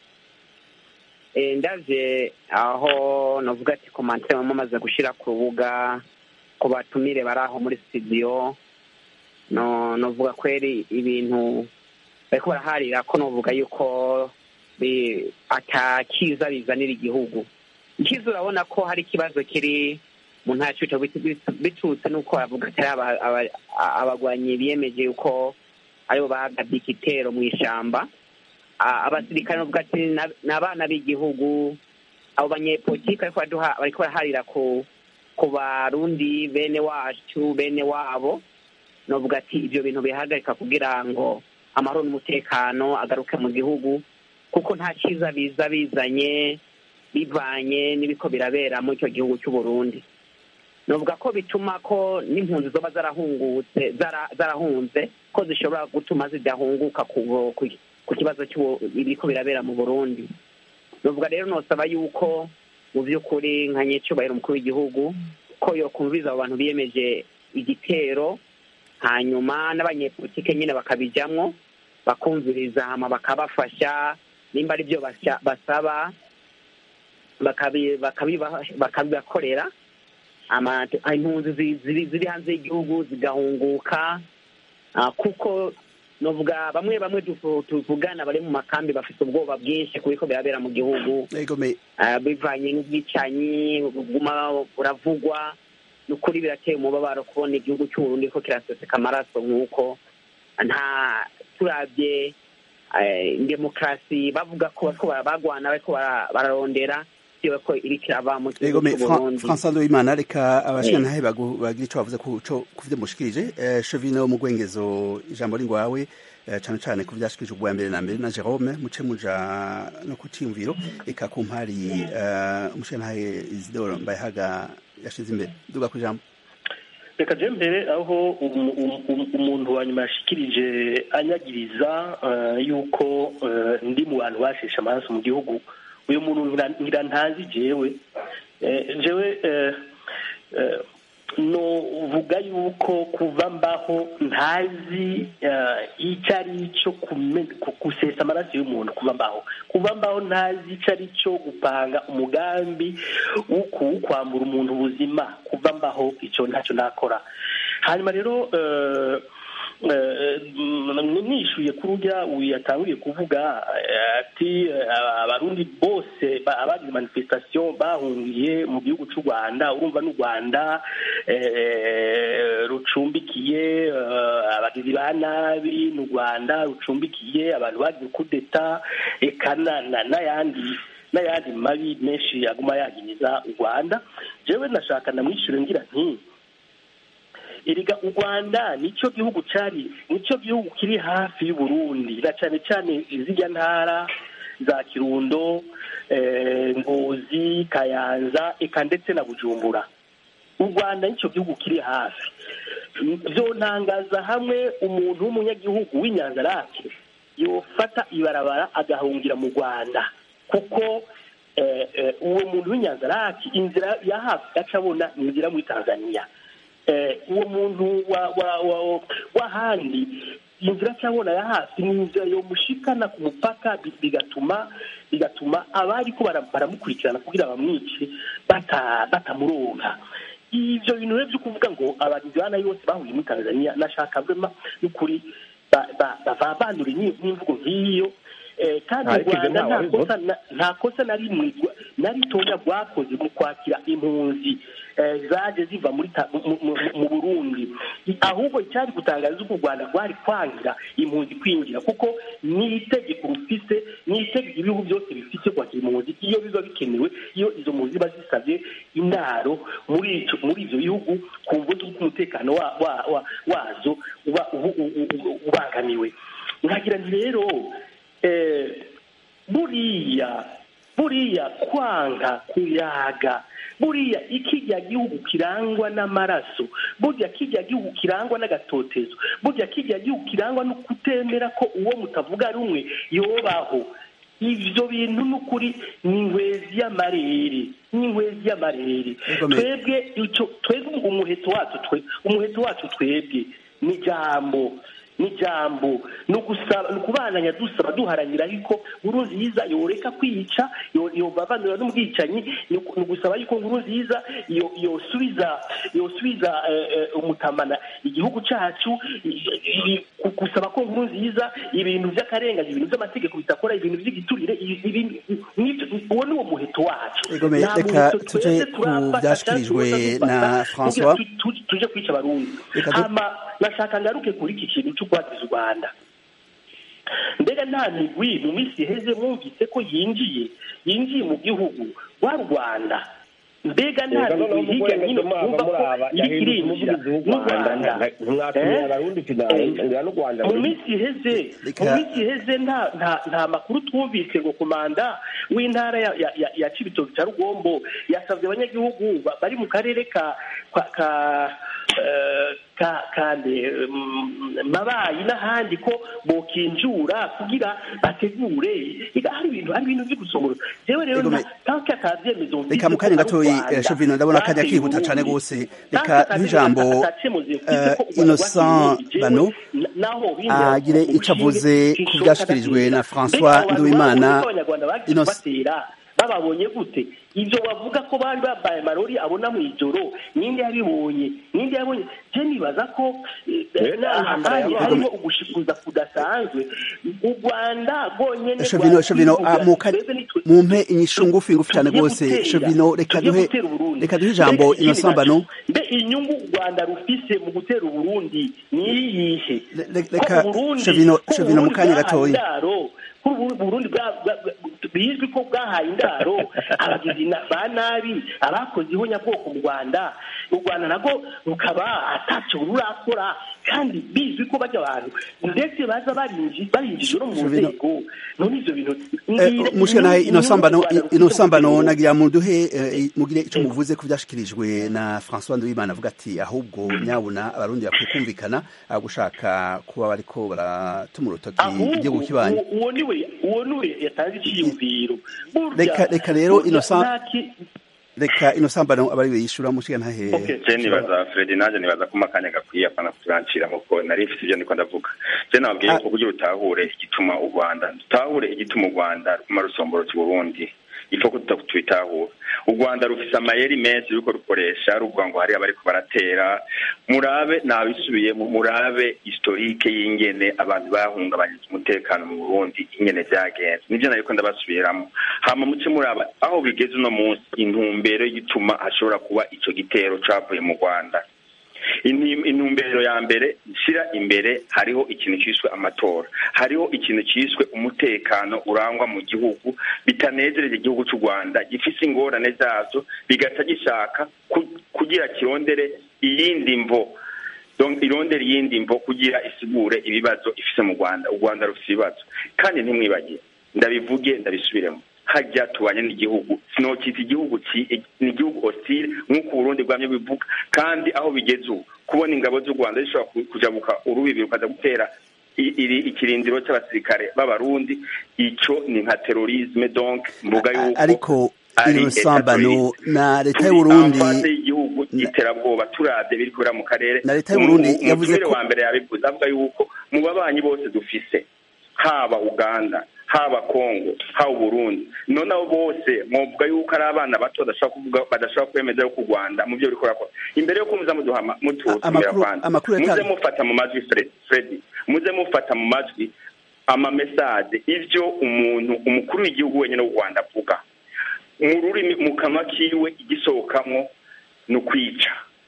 ndavye aho navuga ati komantere mumaze gushira ku rubuga ku batumire bari aho muri studio no novuga kweri ibintu bariko baraharira ko novuga yuko atakiza bizanira igihugu ikiza urabona ko hari ikibazo kiri mu ntara cy'uco biturutse n'uko bavuga atari abagwanyi biyemeje yuko aribo bagabye igitero mu ishamba abasirikare bavuga ati ni abana b'igihugu abo banyepolitike bariko baraharira ku ku barundi bene wacu bene wabo novuga ati ibyo bintu bihagarika kugira ngo amahoro n'umutekano agaruke mu gihugu kuko nta cyiza biza bizanye bivanye n'ibiko birabera muri icyo gihugu cy'u Burundi novuga ko bituma ko n'impunzi zoba zarahungutse zarahunze ko zishobora gutuma zidahunguka ku kibazo cy'ibiko birabera mu burundi novuga rero nosaba yuko mu by'ukuri nka nyecubahiro umukuru w'igihugu ko yokumviza abo bantu biyemeje igitero hanyuma n'abanyepolitike nyine bakabijyamwo bakumviriza hama bakabafasha nimba ari byo basaba bakabibakorera impunzi ziri hanze y'igihugu zigahunguka kuko novuga bamwe bamwe tuvugana bari mu makambi bafite ubwoba bwinshi ku biko birabera mu gihugu bivanye n'ubwicanyi buguma buravugwa n'ukuri birateye umubabaro kubona igihugu cy'uburundi ko kiraseseka amaraso nk'uko nta turabye demokarasi bavuga ko bariko bagwana bariko bararondera yiwe ko iriko irava mu Ego gihugu me c'uburundi François Ndoimana reka abashika ntahe bagira ico bavuze ku co kuvyo mushikirije eh, Chevino mu gwengezo ijambo ringwawe eh, cane cane ku vyashikirije ubwa mbere na mbere na Jerome muce muja no ku ciyumviro eka ku mpari eh, umushika ntahe Isidore Mbayahaga yashize imbere duga ku ijambo reka je mbere aho umu- umu- umu- umuntu wa nyuma yashikirije anyagiriza eh, yuko eh, ndi mu bantu basheshe amaraso mu gihugu uyu muntu ngira- ngira ntazi jewe Eh, jewe eh, eh, novuga yuko kuva mbaho ntazi eh, icyo ari cyo kume- ku- gusesa amaraso y'umuntu kuva mbaho kuva mbaho ntazi icyo ari cyo gupanga umugambi wo kuwukwambura umuntu ubuzima kuva mbaho icyo ntacyo nakora hanyuma rero eh, eh, mm, nishuye kuri urya uyu yatanguye kuvuga eh, ati eh, abarundi bose ba- abagize manifestation bahungiye mu gihugu cy'u rwanda urumva n'u rwanda eh, rucumbikiye eh, abagizi ba nabi n'u rwanda rucumbikiye abantu bagize kudeta eka na- na- n'ayandi n'ayandi mabi menshi aguma yagiriza u rwanda jewe nashaka namwishyure ngira nti erega u rwanda nicyo gihugu cyari nicyo gihugu kiri hafi y'uburundi na cyane cyane izijya ntara za kirundo eh, ngozi kayanza eka ndetse na bujumbura u rwanda nicyo gihugu kiri hafi byontangaza hamwe umuntu w'umunyagihugu w'inyanzarake yofata ibarabara agahungira mu rwanda kuko eh, eh, uwo muntu w'inyanzarake inzira ya hafi aca abona ni inzira muri tanzania eh, uwo muntu wa wa wa w'ahandi inzira cyabona ya hafi ni inzira yomushikana ku mupaka bi- bigatuma bigatuma abari ko bara- baramukurikirana kugira bamwice bata- batamuronka ivyo bintu rero vyo kuvuga ngo abagizi ba nabi bose bahuye muri tanzania nashaka vrema n'ukuri ba- ba- bavabandure n'i- n'imvugo nk'iyo Eh, kandi u Ariko ivyo rwanda ntawe nta abivuga. kosa na- nta kosa na rimwe rwa- na ritoya rwakoze mu kwakira impunzi eh, zaje ziva muri ta- mu- mu- mu burundi ahubwo icyari gutangaza uko u rwanda rwari kwangira impunzi kwinjira kuko ni itegeko rufise ni itegeko ibihugu byose bifite kwakira impunzi iyo biba bikenewe iyo izo mpunzi ziba zisabye indaro muri ico- muri ivyo bihugu ku mvu z'uko umutekano wa- wa- wa- wazo uba ubu- ubu- ubu- ubangamiwe nkagira nti rero eh, buriya buriya kwanga kuyaga buriya ikijya gihugu kirangwa n'amaraso burya kijya gihugu kirangwa n'agatotezo burya kijya gihugu kirangwa no kutemera ko uwo mutavuga rumwe yobaho ivyo bintu n'ukuri ni inkwezi y'amarere ni inkwezi y'amarere Igomeye. twebwe ico twebwe umuheto wacu twe umuheto wacu twebwe ni jambo ni jambo ni ugusaba ni ukubananya dusaba duharanira ariko nkuru nziza yoreka kwica yo- yobavanura n'ubwicanyi ni uku- ni ugusaba yuko nkuru nziza yo- yosubiza yosubiza eh, eh, umutamana igihugu cacu i- i- ku- gusaba ko nkuru nziza ibintu vy'akarengane ibintu vy'amategeko bitakora ibintu vy'igiturire i- ibintu- n'ivyo- uwo ni wo muheto wacu Ego me, Nta reka muheto tuje twese ku turafata vyashikirijwe canke tuza na dufata François. kugira tu- tu- tuje kwica abarundi Reka du- hama nashaka ngaruke kuri iki kintu cyo guhatiza u rwanda mbega nta migwi mu minsi iheze mwumvise ko yinjiye yinjiye mu gihugu wa rwanda mbega nta Reka noneho migwi hirya mugwenge hino mwaba twumva ko muraba iri yahindutse irinjira umuvugizi w'u n'u Rwanda rwanda ntimwatumira Eh? abarundi Eh, ngira n'u Rwanda mu ruri. minsi iheze Reka- mu minsi iheze nta nta nta makuru twumvise ngo komanda w'intara ya ya ya, ya Cibitoke cya Rugombo yasabye abanyagihugu ba- bari mu karere ka ka ka eh, ka kande mm, mabayi n'ahandi ko bokinjura kugira bategure Ega hari ibintu hari ibintu byo gusomora jewe rero Ego me- nta- tanke atavyemezo mfise reka mu ko kanya ari u gatoyi Rwanda eh, Shovino ndabona akanya bateye kihuta Uburundi. cane gose Tanke reka atavyemezo nk'ijambo atacemuzi mfise eh, ko u Rwanda Innocent rwateye Uburundi. Bano Jewe, naho bindera agire ku ico avuze bushinge, ku sinshobora vyashikirijwe na kudatsinda. François Mbega abo bantu Nduwimana babonye ko abanyarwanda bagiye Innocent kubatera bababonye gute ibyo bavuga ko bari bambaye amarori abona mu ijoro ninde yabibonye ninde yabonye je nibaza ko eh, Eh, ntambara ahandi yabaye. harimo ugushikuza kudasanzwe u rwanda rwonyene Shovino Shovino ah, mu kanya twebwe nitwe mumpe inyishu ngufi ngufi cane tugiye gose gutera, Shovino reka tugiye duhe gutera Uburundi. reka duhe ijambo Mbega ikindi Innocent naco, Bano mbe inyungu u rwanda rufise mu gutera uburundi ni iyihe Le- le- Ko reka Uburundi- Shovino ko Shovino mu Uburundi kanya bwahaye gatoyi indaro, ko Ubu- Burundi bwa- bwa- bwa- bizwi ko bwahaye indaro abagizi na- ba nabi abakoze ihonyabwoko mu rwanda u rwanda nabwo rukaba atacyo rurakora kandi bizwi ko bajya abantu ndetse baza barinji- barinjije no mu Jovino. nzego none ivyo bintu Eh, mushikanahe ino sambano ino sambano nagira muduhe eh, mugire ico muvuze ku byashikirijwe na François Nduwimana avuga ati ahubwo nyabuna abarundi bakwiye kumvikana ah, gushaka kuba bariko baratuma urutoki igihugu kibanyi uwo- uwo niwe uwo niwe yatanze iciyumviro Burya, Reka- reka rero burya ino sa- nta ki- reka ino sambano abari yishura mushikanahe je nibaza fredi naje nibaza ko makanya gakwiye apana kuturancira muko nari mfite ivyo ndiko ndavuga je nababwiye Ah. ko kugira utahure igituma u rwanda dutahure igituma u rwanda ruguma rusomborotsa uburundi ipfa ko tutitahura u rwanda rufise amayeri menshi ruriko rukoresha ruvuga ngo hari abariko baratera murabe nabisubiyemo murabe historike y'ingene abantu bahungabanyije umutekano mu burundi ingene vyagenze nivyo nariko ndabasubiramo hama muce muraba aho bigeze uno munsi intumbero y'igituma hashobora kuba ico gitero cavuye mu rwanda Intim- intumbero ya mbere nshyira imbere hariho ikintu cyiswe amatora hariho ikintu cyiswe umutekano urangwa mu gihugu bitanezereje igihugu cy'u rwanda gifise ingorane zazo bigaca gishaka ku- kugira kirondere iyindi mvo Donc, irondere iyindi mvo kugira isigure ibibazo ifise mu rwanda u rwanda rufise ibibazo kandi ntimwibagire ndabivuge ndabisubiremo hajya tubanye n'igihugu sinokita igihugu ci- ni igihugu hostile nk'uko uburundi bwamye bivuga kandi aho bigeze ubu kubona ingabo z'u rwanda zishobora ku- kujabuka urubibi rukaza gutera i- iri ikirindiro c'abasirikare b'abarundi ico ni nka terorisme donc mvuga yuko ariko ari ino sambano terrorisme. na leta Turi y'uburundi hanze y'igihugu y'iterabwoba turavye biri kubera mu karere Na leta y'Uburundi Umu- yavuze umutumire ko- wa mbere yabivuze avuga yuko mu babanyi bose dufise haba uganda haba kongo haba uburundi none abo bose mwovuga yuko ari abana bato badashobora kuvuga badashobora kwemeza yuko u rwanda mu byo ruriko rurakora imbere yo kumuza muduhama mututumira amakuru- kwanza amakuru muze yatanga- mufata mu majwi Fred- fredi muze mufata mu majwi amamesaje ivyo umuntu umukuru w'igihugu wenyine w'u rwanda avuga mu rurimi mu kanwa kiwe igisohokamwo ni ukwica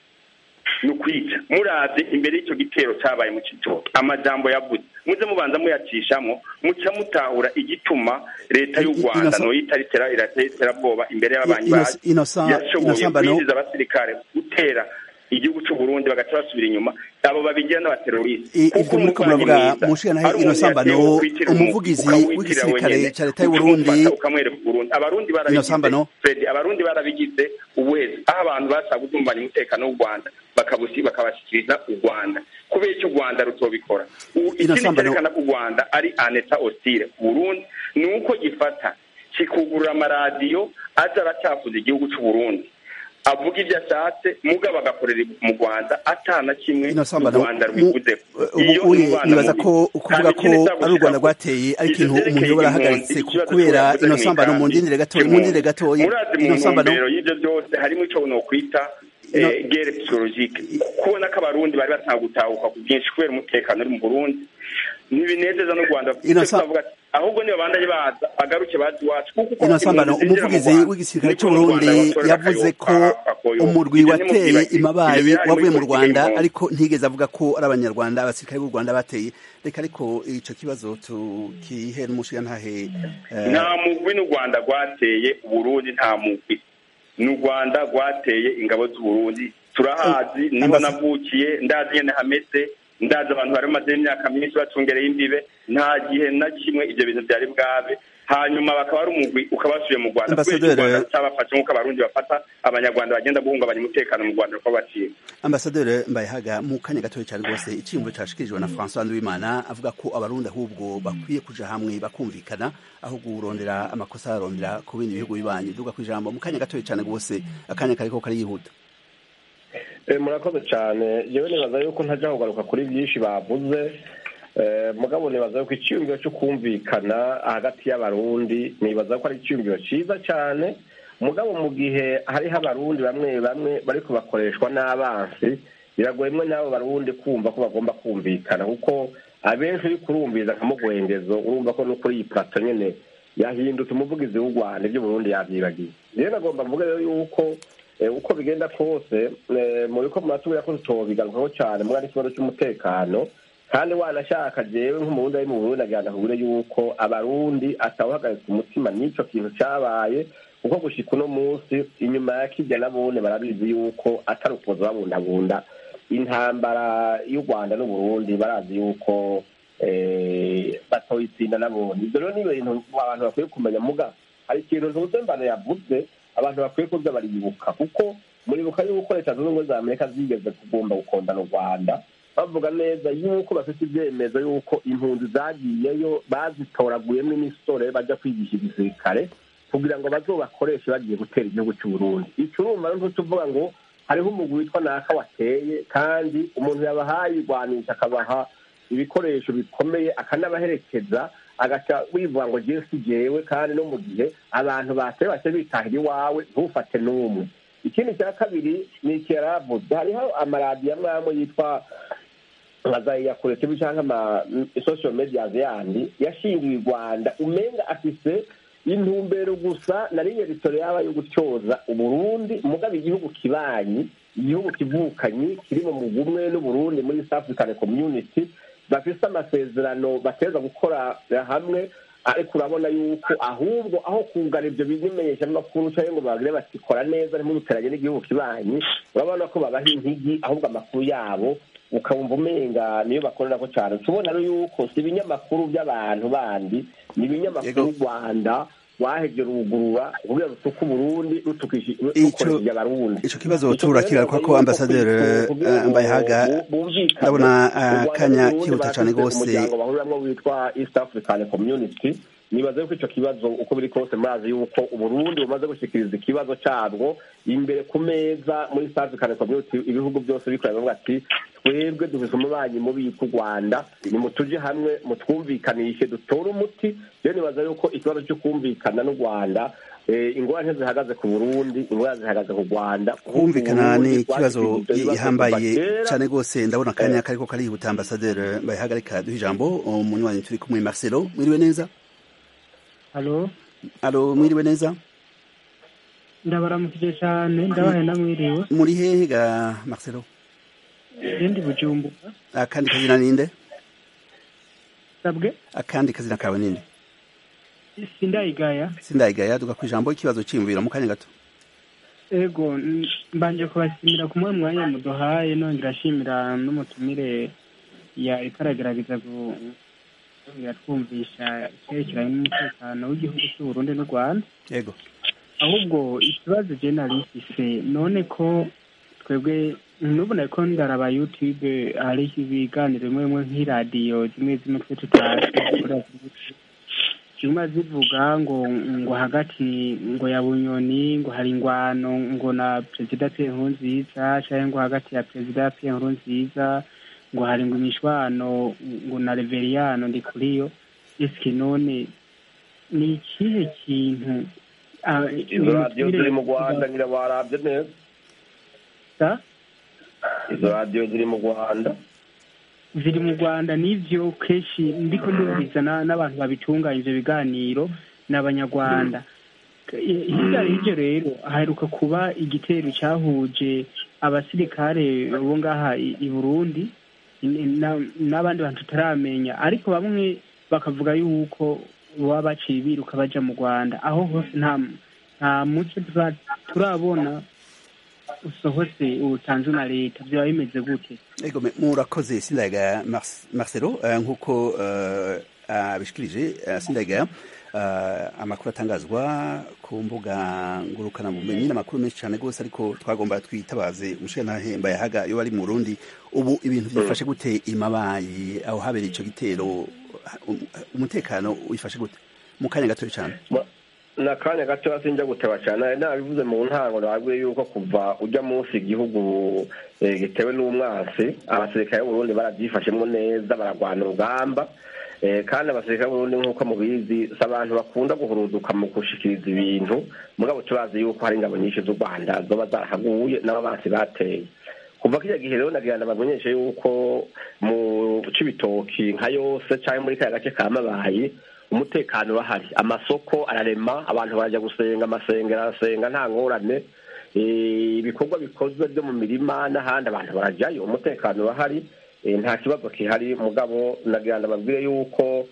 ni ukwica muravye imbere y'icyo gitero cabaye mu citoke amajambo yavuze muze mubanza muyacishamwo muca mutahura igituma leta y'u I- i- rwanda Innocent- noyita ritera iratera iterabwoba imbere y'ababanyi Innocent- bayo Innocent- yashoboye Innocent Bano- kwinjiza abasirikare gutera igihugu c'u Burundi bagaca basubira inyuma abo babigira n'abateroriste I- ivyo muriko muravuga mushikanahe ino sambano umuvugizi w'igisirikare ca leta y'uburundi ukamwereka uburundi abarundi Ino sambano. barabigize Fred, abarundi barabigize uwezi aho abantu bashaka gutumbanya umutekano w'u rwanda bakabusi bakabashyikiriza u rwanda kubera icyo u rwanda rutobikora U- ikindi sambano. cyerekana ko u rwanda ari aneta hostile ku burundi ni uko gifata kikugurura amaradiyo aza aracyafuza igihugu cy'u burundi avuga ibyo ashatse mugabo agakorera mu rwanda atana kimwe ino u sambano rwanda rwivuze ubu uye nibaza ko kuvuga ko ari u rwanda rwateye ari ikintu umuntu yoba arahagaritse kubera ino sambano mu ndindire gatoya mu ndindire gatoya murazi mu ino sambano ntumbero y'ibyo byose harimo icyo nokwita Ino- eh, guerre psychologique kubona ko abarundi bari batanga gutahuka ku bwinshi kubera umutekano uri mu burundi ntibinezeza n'u rwanda Ino Icyo sa- tukavuga ati, ahubwo niba bandanye baza bagaruke bazi iwacu kuko uko ino sambano impunzi zinjira mu umuvugizi Rwanda, w'igisirikare niko n'u Rwanda c'uburundi batorera yavuze ko akayoka, akoyoka. umurwi Ibyo wateye ntimubyibagize. imabayi Ibyo bihari wavuye mu muri rwanda politiki ariko ntigeze avuga ko ari abanyarwanda abasirikare b'u rwanda bateye reka ariko ico kibazo tukihe n'umushigantahe eh, nta mugwi n'u rwanda rwateye uburundi nta mugwi ni u rwanda rwateye ingabo z'uburundi turahazi Eh, niho ambas- navukiye ndazi nyene hameze ndazi abantu bari bamaze imyaka myinshi bacungereye imbibe nta gihe na kimwe ivyo bintu vyari bwabe hanyuma bakaba ari umugwi ukaba wasubiye mu rwanda kubera Ambassadeur- ko u rwanda rutabafashe nk'uko abarundi bafata abanyarwanda bagenda guhungabanya umutekano mu rwanda uko baciye ambasaderi mbayehaga mu kanya gatoya cyane rwose icyiyumvo cyashikirijwe na francois nduwimana avuga ko abarundi ahubwo bakwiye kuja hamwe bakumvikana aho kurondera amakosa arondera ku bindi bihugu bibanyi duga ku ijambo mu kanya gatoya cyane rwose akanya kariko kariyihuta Eh, murakoze cyane yewe nibaza yuko ntajya kugaruka kuri byinshi bavuze Eh, mugabo nibaza yuko icyiyumviro cyo kumvikana hagati y'abarundi nibaza ko ari icyiyumviro cyiza cyane mugabo mu gihe hariho abarundi bamwe bamwe bariko bakoreshwa n'abansi biragoye mwe n'abo barundi kumva ko bagomba kumvikana kuko abenshi uri kurumviza nka mugwengezo urumva ko no kuri iyi plato nyene yahindutse umuvugizi w'u rwanda ibyo burundi yavyibagiye rero nagomba mvuge rero yuko eh, uko bigenda kose eh, mu biko muratubwira ko tutobigarukaho cyane mwa n'ikibazo cy'umutekano kandi wanashaka jewe nk'umurundi ari mu burundi agira ndakubwire yuko abarundi atawuhagarika umutima n'ico kintu cabaye kuko gushika uno munsi inyuma ya kirya nabone barabizi yuko atari ukuza babundabunda intambara y'u rwanda n'uburundi barazi yuko batoyitsinda nabone ibyo rero ni ibintu abantu bakwiye kumenya muga hari ikintu ntuze mbano yavuze abantu bakwiye kuza baribuka kuko muribuka yuko leta zunze ubumwe za amerika zigeze kugomba gukondana u rwanda bavuga neza yuko bafite ibyemezo yuko impunzi zagiyeyo bazitoraguyemo imisore bajya kwigisha igisirikare kugira ngo bazobakoreshe bagiye gutera igihugu cy'uburundi icyo urumva rero tuvuga ngo hariho umugwi witwa naka wateye kandi umuntu yabahaye irwanisha akabaha ibikoresho bikomeye akanabaherekeza agaca wivuga ngo jewe si jewe kandi no mu gihe abantu bateye bace bitahira iwawe ntufate n'umwe ikindi cya kabiri ni iki yaravuze hariho amaradiyo amwe amwe yitwa nka za iyakure tv cyangwa ama social media yandi yashingiwe i rwanda umenga afise intumbero gusa na rimwe ritore yaba yo gutyoza uburundi mugabo igihugu kibanyi igihugu kivukanyi kiri mu mugumwe n'uburundi muri east african community bafise amasezerano bateza gukora hamwe ariko urabona yuko ahubwo aho kugana ibyo bimenyeshamakuru cyangwa ngo bagire bati kora neza ntimuduteranye n'igihugu kibanyi urabona ko babaha intigi ahubwo amakuru yabo ukabumva umenga niyo bakorera ko cyane tubona rero yuko si ibinyamakuru by'abantu bandi ni ibinyamakuru rwanda wahebye rugurura kugira rutuke uburundi rukoresheje abarundi ico kibazo turakigaruka ko ambasaderi mbayehaga ndabona akanya kihuta cane rwose umuryango bahuriramwo witwa east african community nibaza yuko ico kibazo uko biri kose murazi yuko uburundi bumaze gushikiriza ikibazo cabwo imbere ku meza muri east african community ibihugu byose bikorera bavuga ati twebwe dufise umubanyi mubi ku rwanda nimutuje hamwe mutwumvikanishe dutore umuti rero nibaza yuko ikibazo cyo kumvikana n'u rwanda ingorane zihagaze ku burundi ingorane zihagaze ku rwanda kumvikana ni ikibazo gihambaye cyane rwose ndabona akanya kariko karihuta ambasaderi bayihagarika duha ijambo umunywanyi turi kumwe marcelo mwiriwe neza halo alo mwiriwe neza ndabaramukije cyane ndabaye namwiriwe muri hehe ga marcelo ndi bujumbura akandi kazina ninde sabwe akandi kazina kawe ninde sindayigaya sindayigaya duga ku ijambo ikibazo cyiyumvira mu kanya gato ego mbanje kubashimira ku mwanya mwanya muduhaye nongera ashimira n'umutumire yariko aragerageza twumvisha icyerekeranye n'umutekano w'igihugu cy'uburundi n'u rwanda yego ahubwo ikibazo je narifise none ko twebwe nubona ko ndaraba youtube hari ibiganiro bimwe bimwe nk'iradiyo zimwe zimwe twe tutazi zimwe zivuga ngo ngo hagati ngo ya bunyoni ngo hari ingwano ngo na perezida pierre nkurunziza canke ngo hagati ya perezida pierre nkurunziza ngo hari ngo imishwano ngo na reveriyano ndi kuriyo eske none ni ikihe kintu izo radiyo ziri mu rwanda nyira warabye neza izo radiyo ziri mu rwanda ziri mu rwanda n'ivyo kenshi ndiko ndumviza n'abantu babitunganya ivyo biganiro ni abanyarwanda hirya y'ivyo rero haheruka kuba igitero cyahuje abasirikare bo ngaha i burundi n'abandi bantu tutaramenya ariko bamwe bakavuga yuko baba baciye biruka baja mu rwanda aho hose nta nta muco turabona usohotse utanzwe na leta byaba bimeze gute ego murakoze sindayigaya marcelo nk'uko abishikirije sindayigaya amakuru atangazwa ku mbuga ngurukanabumenyi n'amakuru menshi cyane rwose ariko twagomba twitabaze umushinantahemba yahaga iyo bari mu burundi ubu ibintu byifashe gute imabayi aho habereye icyo gitero umutekano wifashe gute mu kanya gatoya cyane ni akanya gato sinjya guteba cyane nabivuze mu ntango nababwiye yuko kuva ujya munsi igihugu gitewe n'umwansi abasirikare b'uburundi barabyifashemo neza bararwana urugamba kandi abasirikare b'uburundi nk'uko mubizi si abantu bakunda guhuruduka mu gushikiriza ibintu mugabo turazi yuko hari ingabo nyinshi z'u rwanda zoba zarahaguye n'ababansi bateye kuva kiriya gihe rero nagira bamenyeshe yuko mu cibitoki nka yose cyangwa muri kariya gace ka mabayi umutekano urahari amasoko ararema abantu barajya gusenga amasengero arasenga nta ngorane ibikorwa bikozwe byo mu mirima n'ahandi abantu barajyayo umutekano urahari nta kibazo kihari mugabo nagira ngo babwire yuko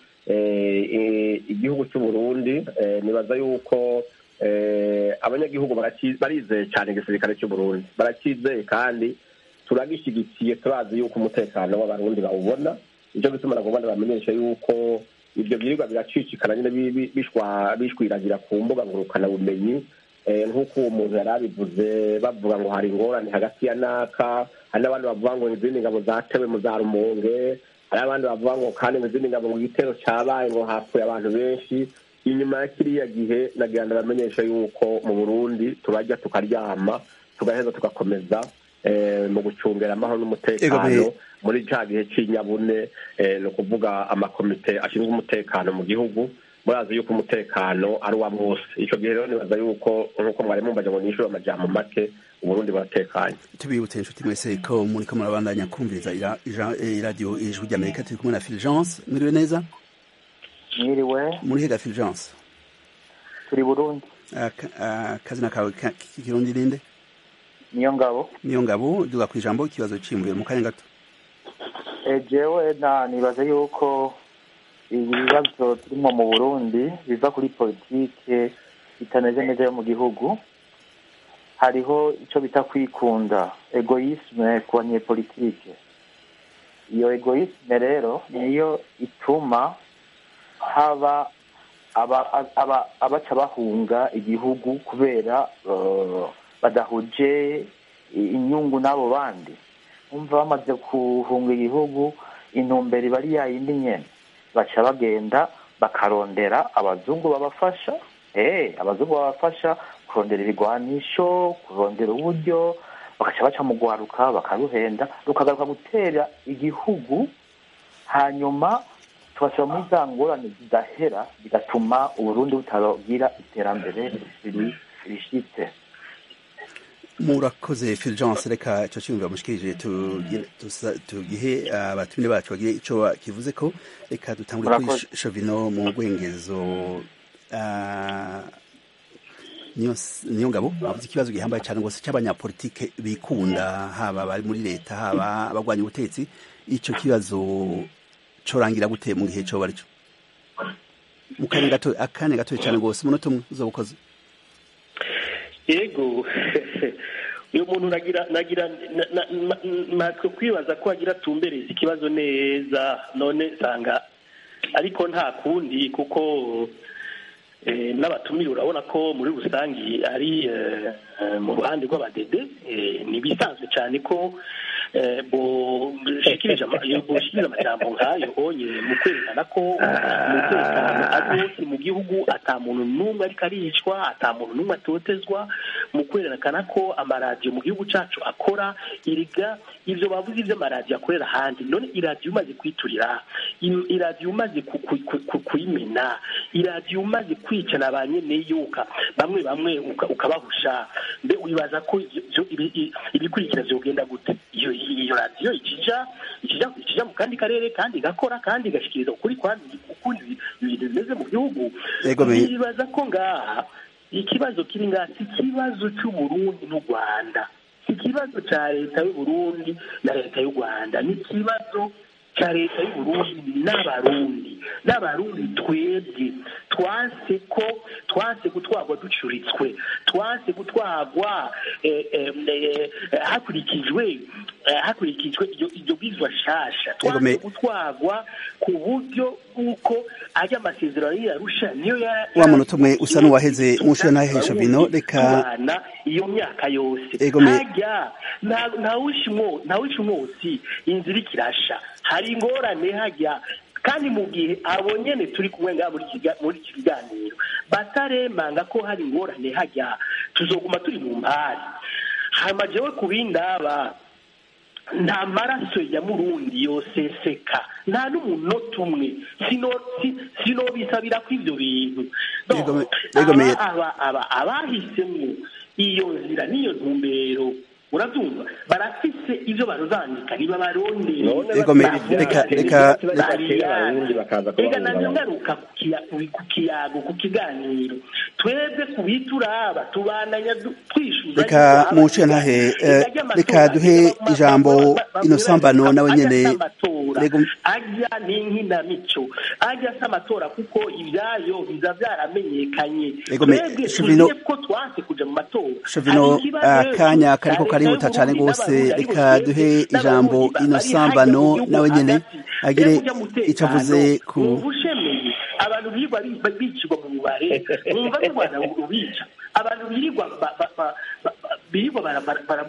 igihugu cy'u Burundi nibaza yuko abanyagihugu barizeye cyane igisirikare cy'u Burundi barakizeye kandi turagishyigikiye turazi yuko umutekano w'abarundi bawubona nicyo gituma nagomba bamenyesha yuko ibyo byirirwa biracicikana nyine bishwiragira ku mbuga ngurukanabumenyi nk'uko uwo muntu yari abivuze bavuga ngo hari ingorane hagati ya naka hari n'abandi bavuga ngo izindi ngabo zatewe mu za rumonge hari abandi bavuga ngo kandi mu izindi ngabo ngo igitero cyabaye ngo hapfuye abantu benshi inyuma ya kiriya gihe nagira ngo bamenyesha yuko mu burundi turajya tukaryama tugaheza tugakomeza mu gucungira amahoro n'umutekano muri cya gihe cy'inyabune ni ukuvuga amakomite ashinzwe umutekano mu gihugu murazi yuko umutekano ari uwa bose icyo gihe rero nibaza yuko nk'uko mwari mumbaje ngo nishyure amajyamo make uburundi buratekanye tubibutse inshuti mwese ko muri ko murabandanya kumviriza iradiyo ijwi ry'amerika turi kumwe na fulgence mwiriwe neza mwiriwe muri hega fulgence turi burundi akazina kawe k'ikirundi ninde niyo ngabo niyo ngabo duga ku ijambo ikibazo cyimbuye mu kanya gato jewe na nibaza yuko ibibazo turimo mu burundi biva kuri politike bitameze neza yo mu gihugu hariho icyo bita kwikunda egoyisme ku banyepolitike iyo egoyisme rero niyo ituma haba abaca bahunga igihugu kubera badahuje inyungu n'abo bandi umva bamaze guhunga igihugu intumbero iba ari yayindi nyene baca bagenda bakarondera abazungu babafasha eh abazungu babafasha kurondera ibigwanisho kurondera uburyo bagaca baca mu gwaruka bakaruhenda rukagaruka gutera igihugu hanyuma tubashyira muri za ngorane zidahera bigatuma uburundi butagira iterambere rishyitse murakoze fulgence reka icyo cyumvira mushikirije tugihe abatumire bacu bagire icyo kivuze ko reka dutangure kuri shovino mu rwengezo niyo ngabo bavuze ikibazo gihambaye cyane rwose cy'abanyapolitike bikunda haba bari muri leta haba abagwanya ubutetsi icyo kibazo corangira gute mu gihe cyo bari cyo mu kanya gato akanya gato cyane rwose umunota umwe uzoba ukoze yego uyu muntu nagira nagira natwe kwibaza ko agira atumbereza ikibazo neza none nsanga ariko nta kundi kuko n'abatumire urabona ko muri rusange ari mu ruhande rw'abadede ni ibisanzwe cyane ko bushikirije amajambo nk'ayo onye mu kwerekana ko umutekano ari wose mu gihugu ata muntu n'umwe ariko aricwa ata muntu n'umwe atotezwa mu kwerekana ko amaradiyo mu gihugu cyacu akora iriga ibyo bavuze iby'amaradiyo akorera ahandi none iradiyo umaze kwiturira iradiyo umaze kuyimena iradiyo umaze kwicana ba nyeneyoka bamwe bamwe ukabahusha mbe wibaza ko ibikurikira byogenda gute iyo iyo radiyo ikija ikija mu kandi karere kandi igakora kandi igashikiriza ukuri ukundi ibintu bimeze mu gihugu bibaza ko ngaha ikibazo kiri ngaha si ikibazo cy'uburundi n'u rwanda si ikibazo cya leta y'uburundi na leta y'u rwanda ni ikibazo cya leta y'uburundi n'abarundi n'abarundi twebwe twanse ko twanse gutwarwa ducuritswe twanse gutwarwa hakurikijwe hakurikijwe iryo bwizwa shasha twanse gutwarwa ku buryo bw'uko ajya amasezerano y'arusha niyo wa munota umwe usa n'uwaheze mushure ntahesha bino reka iyo myaka yose hajya ntawishe umwotsi inzira ikirasha hari ingorane hajya kandi mu gihe abo nyene turi kumwe ngaha muri iki kiganiro bataremanga ko hari ingorane hajya tuzoguma turi mu mpari hama jewe ku bindaba nta maraso ya murundi yoseseka nta n'umunota umwe sinobisabira ko ivyo bintu abahisemwo iyo nzira n'iyo ntumbero urabyumva barafise ivyo baruzandika niba barondeye None Ego me- bavuga reka- bati, reka- reka- abarundi bakaza Ega kubahunga navyo abantu. ngaruka ku kiya- ku- ku kiyago ku kiganiro twebwe ku bituraba tubandanya du- twishuza reka yuko muce abavuga, ntahe ega eh, ry'amatora reka duhe aba- aba- ijambo aba- aba- inosambano nawe ajya nyene asa amatora, Rego- ajya n'inkinamico ajya asa amatora kuko ibyayo biza byaramenyekanye Ego me- twebwe Chevino- tugiye ko twanse kuja mu matora Shovino Hari ikibazo akanya kariko ca karihuta leta cane y'Uburundi gose n'Abarundi, reka ariko duhe twebwe ijambo n'Abarundi bari inosambano hajya mu gihugu nawe nyene hagati. agire Mbega umutekano, ico avuze ku wumva ushemeye abantu birirwa bi- bicirwa mu mubare mwumva ko rwanda rubica abantu birirwa ba- ba- ba- ba- ba- birirwa bara- bara- bara-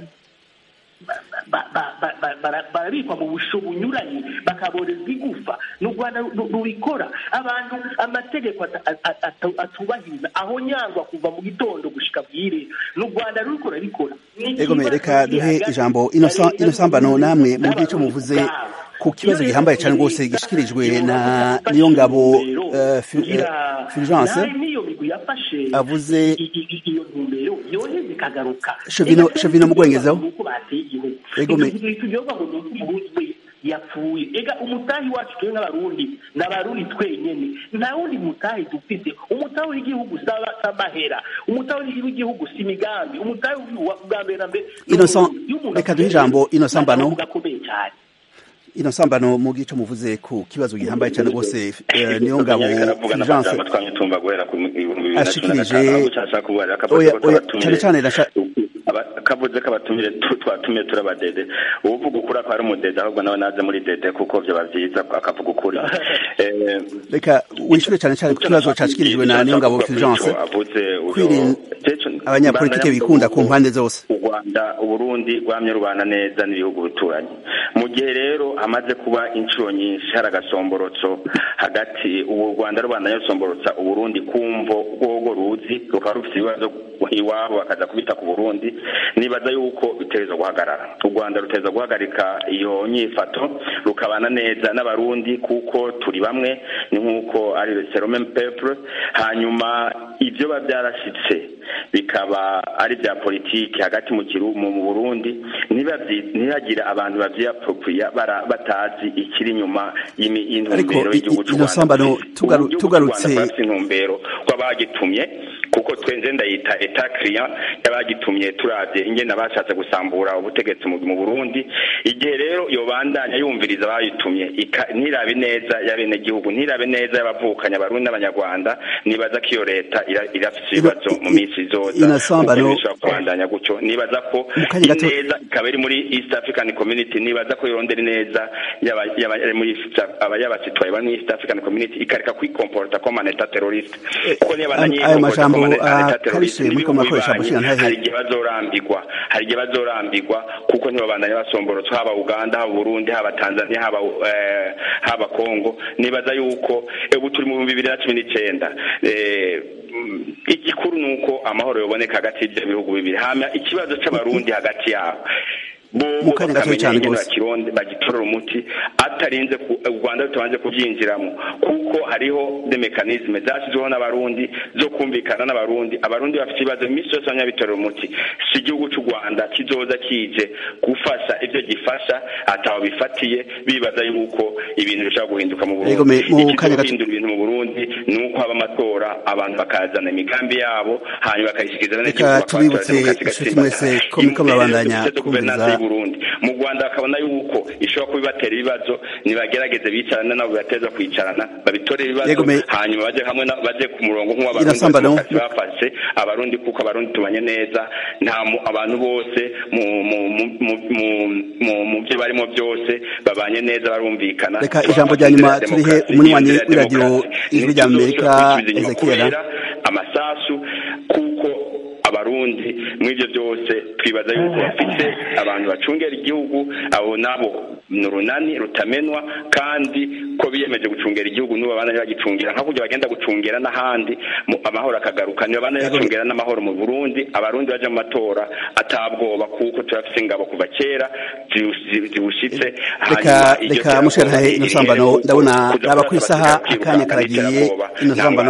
ba- ba- ba- ba- ba- bara- barabikwa mu busho bunyuranye bakaborezwa igufa ni u rwanda ru- rubikora abantu amategeko ata- ata- ata- atubahiriza aho nyangwa kuva mu gitondo gushika bwire ni u rwanda ruriko rurabikora Ni ego me ikibazo reka kiri duhe hagati ijambo ya Inosa- leta inosambano y'Uburundi namwe mu gihe n'Abarundi ico muvuze ubwabo. ku kibazo Iyo gihambaye cane leta gose yafashe gishikirijwe iyo na yafashe niyongabo intumbero eh, Fu- kugira eh, Fulgence nawe n'iyo migwi yafashe avuze i- i- i- iyo ntumbero yoheze ikagaruka Chevino- Ega Chevino mu Bwongezaho. nuko bateye igihugu Ego me- tugiye ngo ni uko umurundi we yapfuye ega umutahi wacu twe nk'abarundi n'abarundi twenyene nta wundi mutahi dufite umutahi w'igihugu saba samahera umutahi w'igihugu si imigambi umutahi wa- bwa mbere na mbere Innocent, n'uburundi. Iyo umuntu reka duhe avuze ijambo neza, Innocent Mbano. ntabwo gakomeye cyane inosambano mu gihe ico muvuze ku kibazo gihambaye cane gose eh, niyongabo Yariko aravuga Fulgence n'amajambo twamye tumva guhera ku bihumbi bibiri na cumi na ashikirije gatanu ahubwo cyashaka kuvuga akavuze oya ko oya twabatumire cane cane nasha- aba- kavuze ko abatumire tu- twatumiye turabadede uvuga ukuri ko ari umudede ahubwo nawe naze muri dede kuko vyoba vyiza akavuga ukuri Eh, reka wishure cane cane ku kibazo cashikirijwe na niyongabo Fulgence avuze kwirinda abanyapolitike bikunda ku mpande zose u rwanda uburundi rwamye rubana neza n'ibihugu bituranyi mu gihe rero hamaze kuba inshuro nyinshi hari agasomborotso hagati ubu u rwanda rubandanya rusomborotsa uburundi kumvo rwogo ruzi rukaba rufite ibibazo iwabo bakaza kubita ku burundi nibaza yuko bitereza guhagarara u rwanda ruteza guhagarika iyo nyifato rukabana neza n'abarundi kuko turi bamwe ni nk'uko ari serome pepure hanyuma ibyo biba byarashitse bikaba ari bya politiki hagati mu kiru mu mu Burundi ntibabyi- ntihagire abantu bavyiappropriya bara- batazi ikiri inyuma y'imi- y'intumbero Ariko i- y'igihugu i- cy'u ino Rwanda sambano dufise. tugaru- Ubu igihugu cy'u tugarutse- Rwanda turafise intumbero rw'abagitumye kuko twenze ndayita eta client y'abagitumye turavye ingene bashatse gusambura ubutegetsi mu mu Burundi igihe rero yobandanya yumviriza abayitumye ika- ntirabe neza y'abenegihugu ntirabe neza y'abavukanye abarundi n'abanyarwanda nibaza ko iyo leta ira- irafise ibibazo mu minsi izoza ino sambano- kuko bishobora kubandanya gutyo nibaza ko Mu kanya gato- ineza ikaba iri muri East African Community nibaza ko yorondera ineza y'aba- y'aba- muri East- aba y'abasitwaye bari muri East African Community ikareka kwikomporta comme un état terroriste kuko niba Ayo- bandanye ayo yikomporta majambo, comme un ah, état terroriste Karishe, muriko n'ibihugu murakoresha bibanyi, Bushiga Ntahe. hari igihe bazorambigwa hari igihe bazorambigwa kuko ntibabandanye basomborotsa haba Uganda haba Burundi haba Tanzania haba eh, haba Congo nibaza yuko eh, ubu turi mu bihumbi bibiri na cumi n'icenda Eh, mm, igikuru ni uko amahoro yoboneka hagati y'ibyo bihugu bibiri hama ikibazo c'abarundi hagati yabo bobo Mu kanya gato bakamenya cyane ingene rwose. bakironde bagitorera umuti atarinze ku- u rwanda rutabanje kubyinjiramo kuko hariho de mekanisme zashyizweho n'abarundi zo kumvikana n'abarundi abarundi bafite ibibazo iminsi yose banyabitorera umuti si igihugu cy'u rwanda kizoza kije gufasha ibyo gifasha ataho bifatiye bibaza yuko ibintu bishobora guhinduka mu Yego, me- mu burundi kanya gato- ikizohindura ibintu mu burundi ni uko haba amatora abantu bakazana imigambi yabo hanyuma bakayishyikiriza Reka tubibutse inshuti mwese ko muriko murabandanya kumviriza Burundi mu Rwanda bakabona yuko ishobora kuba ibatera ibibazo nibagerageze bicarana nabo bibateza kwicarana babitore ibibazo Yego, me- hanyuma baje hamwe na- baje ku murongo nk'uw'abarundi Irasambana, demokarasi bafashe abarundi kuko abarundi tubanye neza nta mu- abantu bose mu mu- mu- mu- mu- mu- mu byo barimo byose babanye neza barumvikana Reka ijambo rya nyuma turihe umunywanyi w'iradiyo Ijwi rya Amerika, Ezekiel. amasasu kuko abarundi muri ibyo byose twibaza yuko bafite abantu bacungera igihugu abo nabo ni urunani rutamenwa kandi ko biyemeje gucungera igihugu nibo babana bagicungira nka kurya bagenda gucungera n'ahandi mu- amahoro akagaruka nibo babana bacungera n'amahoro mu Burundi abarundi baje mu matora atabwoba kuko turafite ingabo kuva kera ziwu- ziwu- ziwushitse reka reka musherahe ino sambano ndabona raba ku isaha akanya karagiye ino sambano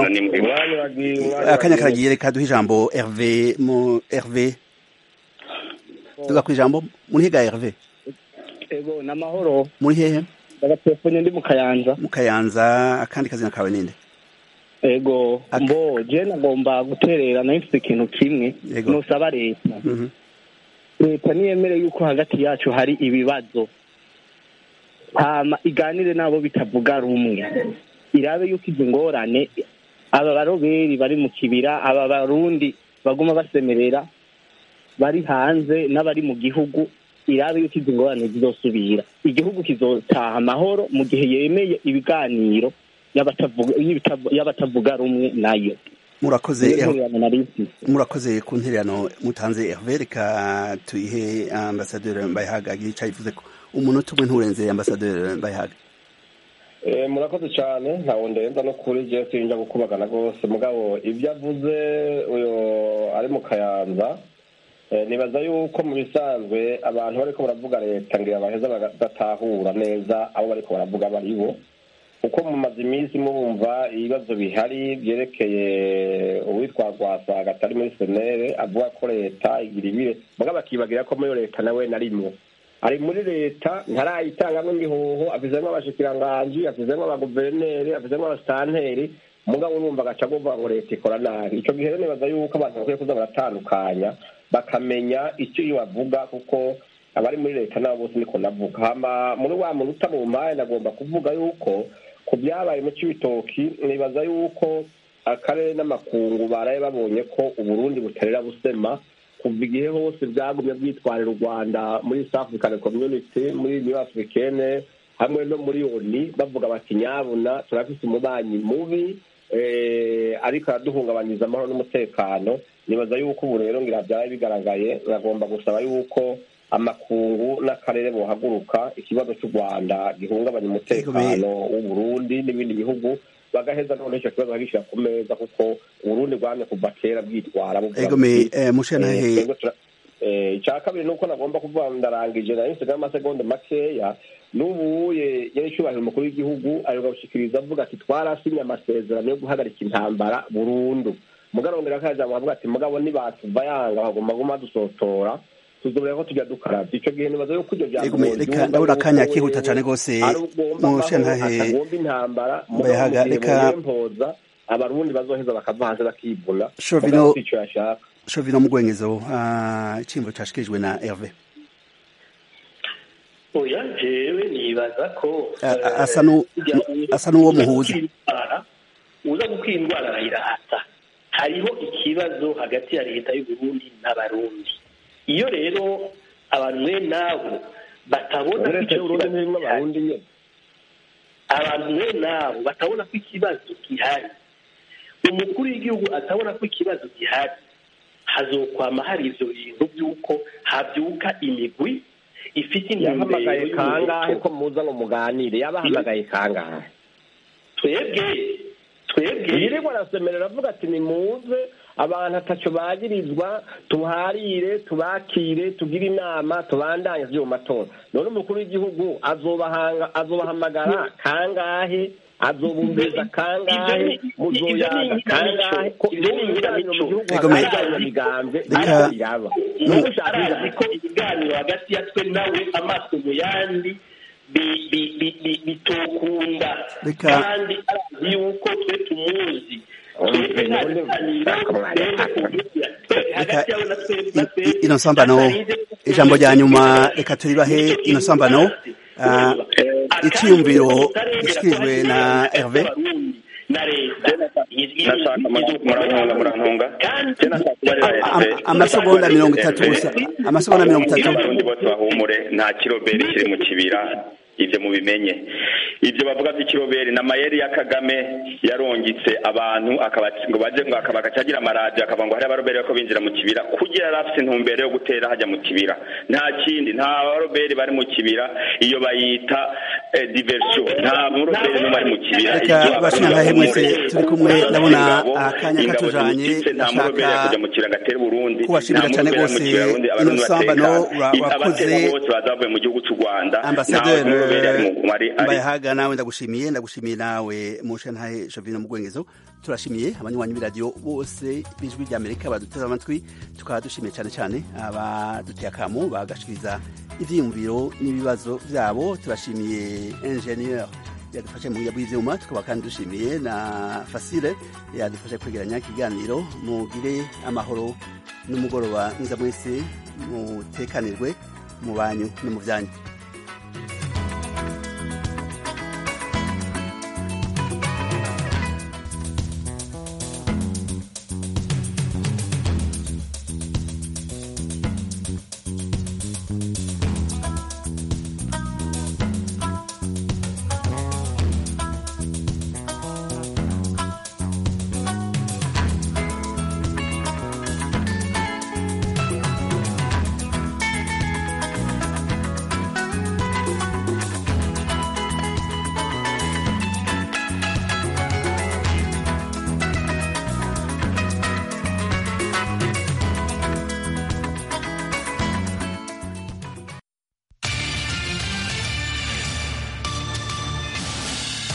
akanya karagiye reka duhe ijambo Hervé mu Hervé tuga ku ijambo muri higa Herve ego ni amahoro muri hehe ndagatelefone ndi mu kayanza mu kayanza akandi kazina kawe ninde ego mbo je nagomba guterera nayo mfite ikintu kimwe Yego. nusaba leta Mhm. leta niyemere yuko hagati yacu hari ibibazo hama iganire n'abo bitavuga rumwe irabe yuko izo ngorane aba baroberi bari mu kibira aba barundi baguma basemerera bari hanze n'abari mu gihugu irabe yuko izo ngorane zizosubira igihugu kizotaha amahoro mu gihe yemeye ibiganiro y'abatavuga y'ibitavu- y'abatavuga rumwe nayo murakoze Niyo ntererano nari mfise. murakoze ku ntererano mutanze Herve reka tuyihe ambasaderi Mbayahaga ica yivuze ko umunota umwe nturenze ambasaderi Mbayahaga Eh, murakoze cyane ntawe ndenza no kuri je sinja gukubagana rwose mugabo ibyo avuze uyo ari mu kayanza eh, nibaza yuko mu bisanzwe abantu bariko baravuga leta ngira baheza bagatahura neza abo bariko baravuga bari bo kuko mumaze iminsi mubumva ibibazo bihari byerekeye uwitwa rwasaga atari muri senere avuga ko leta igira ibire mugabo akibagira ko muri iyo leta nawe narimwo ari muri leta ntarayitangamwo imihoho afizemwo abashikiranganji afizemwo abaguverineri afizemwo abasitanteri mugabo urumva agaca avuga ngo leta ikora nabi ico gihe rero nibaza yuko abantu bakwiye kuza baratandukanya bakamenya icyo iyo bavuga kuko abari muri leta nabo bose niko navuga hama muri wa muntu uta mu mpaye nagomba kuvuga yuko ku byabaye mu cibitoki nibaza yuko akarere n'amakungu baraye babonye ko uburundi butarera busema kuva igihe hose bwagumye bwitwarira u rwanda muri south african community muri new africaine hamwe no muri oni bavuga bati nyabuna turafise umubanyi mubi eh, ariko araduhungabanyiriza amahoro n'umutekano nibaza yuko ubu rero ngira byaba bigaragaye bagomba gusaba yuko amakungu n'akarere bohaguruka ikibazo cy'u rwanda gihungabanya umutekano w'uburundi n'ibindi bihugu bagaheza none icyo kibazo bagishyira ku meza kuko uburundi rwamye kuva kera bwitwara buvuga Egome, buti, eh, Mushyantahe- eh, twebwe tura- eh, icya kabiri ni uko nagomba kuvuga ngo ndarangije nari nsigaye amasegonda makeya n'ubuye yari icyubahiro umukuru w'igihugu aheruka gushikiriza avuga ati twarasinye amasezerano yo guhagarika intambara burundu mugarondera kajambo avuga ati mugabo nibatuva yanga bagomba guma dusotora tuzobera ko tujya dukarabya ico gihe nibaza yuko iryo jambo Egome, reka ndabona akanya kihuta cane gose Mushyantahe atagomba intambara Mbayahaga, mugabo mu gihe reka- boyempoza abarundi bazoheza bakava hanze bakivuna Shovino- mugabo si ico yashaka Shovino Mugwengezo ah, icimbo cashikirijwe na Herve oya jewe nibaza ko A- a- asa nu- asa n'uwo muhuza. indwara uza gukira indwara arayirata hariho ikibazo hagati ya leta y'uburundi n'abarundi iyo rero abantu mwe nabo batabona ko leta icyo y'uburundi kibazo ntirimwo abarundi nyene abantu mwe nabo batabona ko ikibazo gihari umukuru w'igihugu atabona ko ikibazo gihari hazokwama hari ivyo bintu by'uko habyuka imigwi ifite intumbero yahamagaye kangahe y'umuco ko muza ngo muganire yabahamagaye kangahe twebwe twebwe yirirwa arasemerera avuga ati nimuze abantu ataco bagirizwa tuharire tubakire tugire inama tubandanye vy'uwo matora none umukuru w'igihugu azobahanga azobahamagara kangahe azobumviriza kangahe muzoyaga kangahe ko ibyo ni ibiganiro mu gihugu Egome, hagati y'imigambwe reka- ariko biraba nuko arazi ko ibiganiro hagati ya twe nawe amaso mu yandi bi- bi- bi- bi- bitokunda Reka- kandi arazi yuko twe tumuzi twebwe nta biganiro twebwe hagati yawe na twebwe na twebwe ino sambano ijambo rya nyuma reka turibahe ino sambano ah, iciyumviro gishikirijwe na Herve na leta nashaka murantunga murantunga je nashaka kubarira Am- amasegonda mirongo itatu gusa amasegonda mirongo itatu abarundi bose bahumure nta kiroberi kiri mu kibira ibyo mubimenye ibyo bavuga by'ikiroberi na mayeri ya kagame yarongitse abantu akaba ngo baje ngo akaba akacagira amaradiyo akavuga ngo hari abaroberi ko binjira mu kibira kugira yari afite intumbero yo gutera hajya mu kibira nta kindi nta baroberi bari mu kibira iyo bayita eh, diversion nta muroberi n'umwe ari mu kibira reka bashinyantahe mwese turi kumwe ndabona akanya ingabo katujanye zimutse nta muroberi ndashaka kujya mu kibira ngo atere Burundi kubashimira cane gose ino sambano ura- urakoze abatera bose baza bavuye mu gihugu cy'u Rwanda Ambasaderi abaroberi ari mu ari ari mbayahaga nawe ndagushimiye ndagushimiye nawe mushe ntahe Jovino mu Gwengezo turashimiye abanywanyi b'iradiyo bose b'ijwi rya Amerika baduteze amatwi tukaba dushimiye cyane cyane abaduteye akamu bagashikiriza ivyiyumviro n'ibibazo vyabo turashimiye ingenieur yadufashe mu bw'ivyuma tukaba kandi dushimiye na Fasile yadufashe kwegeranya ikiganiro mugire amahoro n'umugoroba mwiza mwese mutekanirwe mu banyu no mu byanyu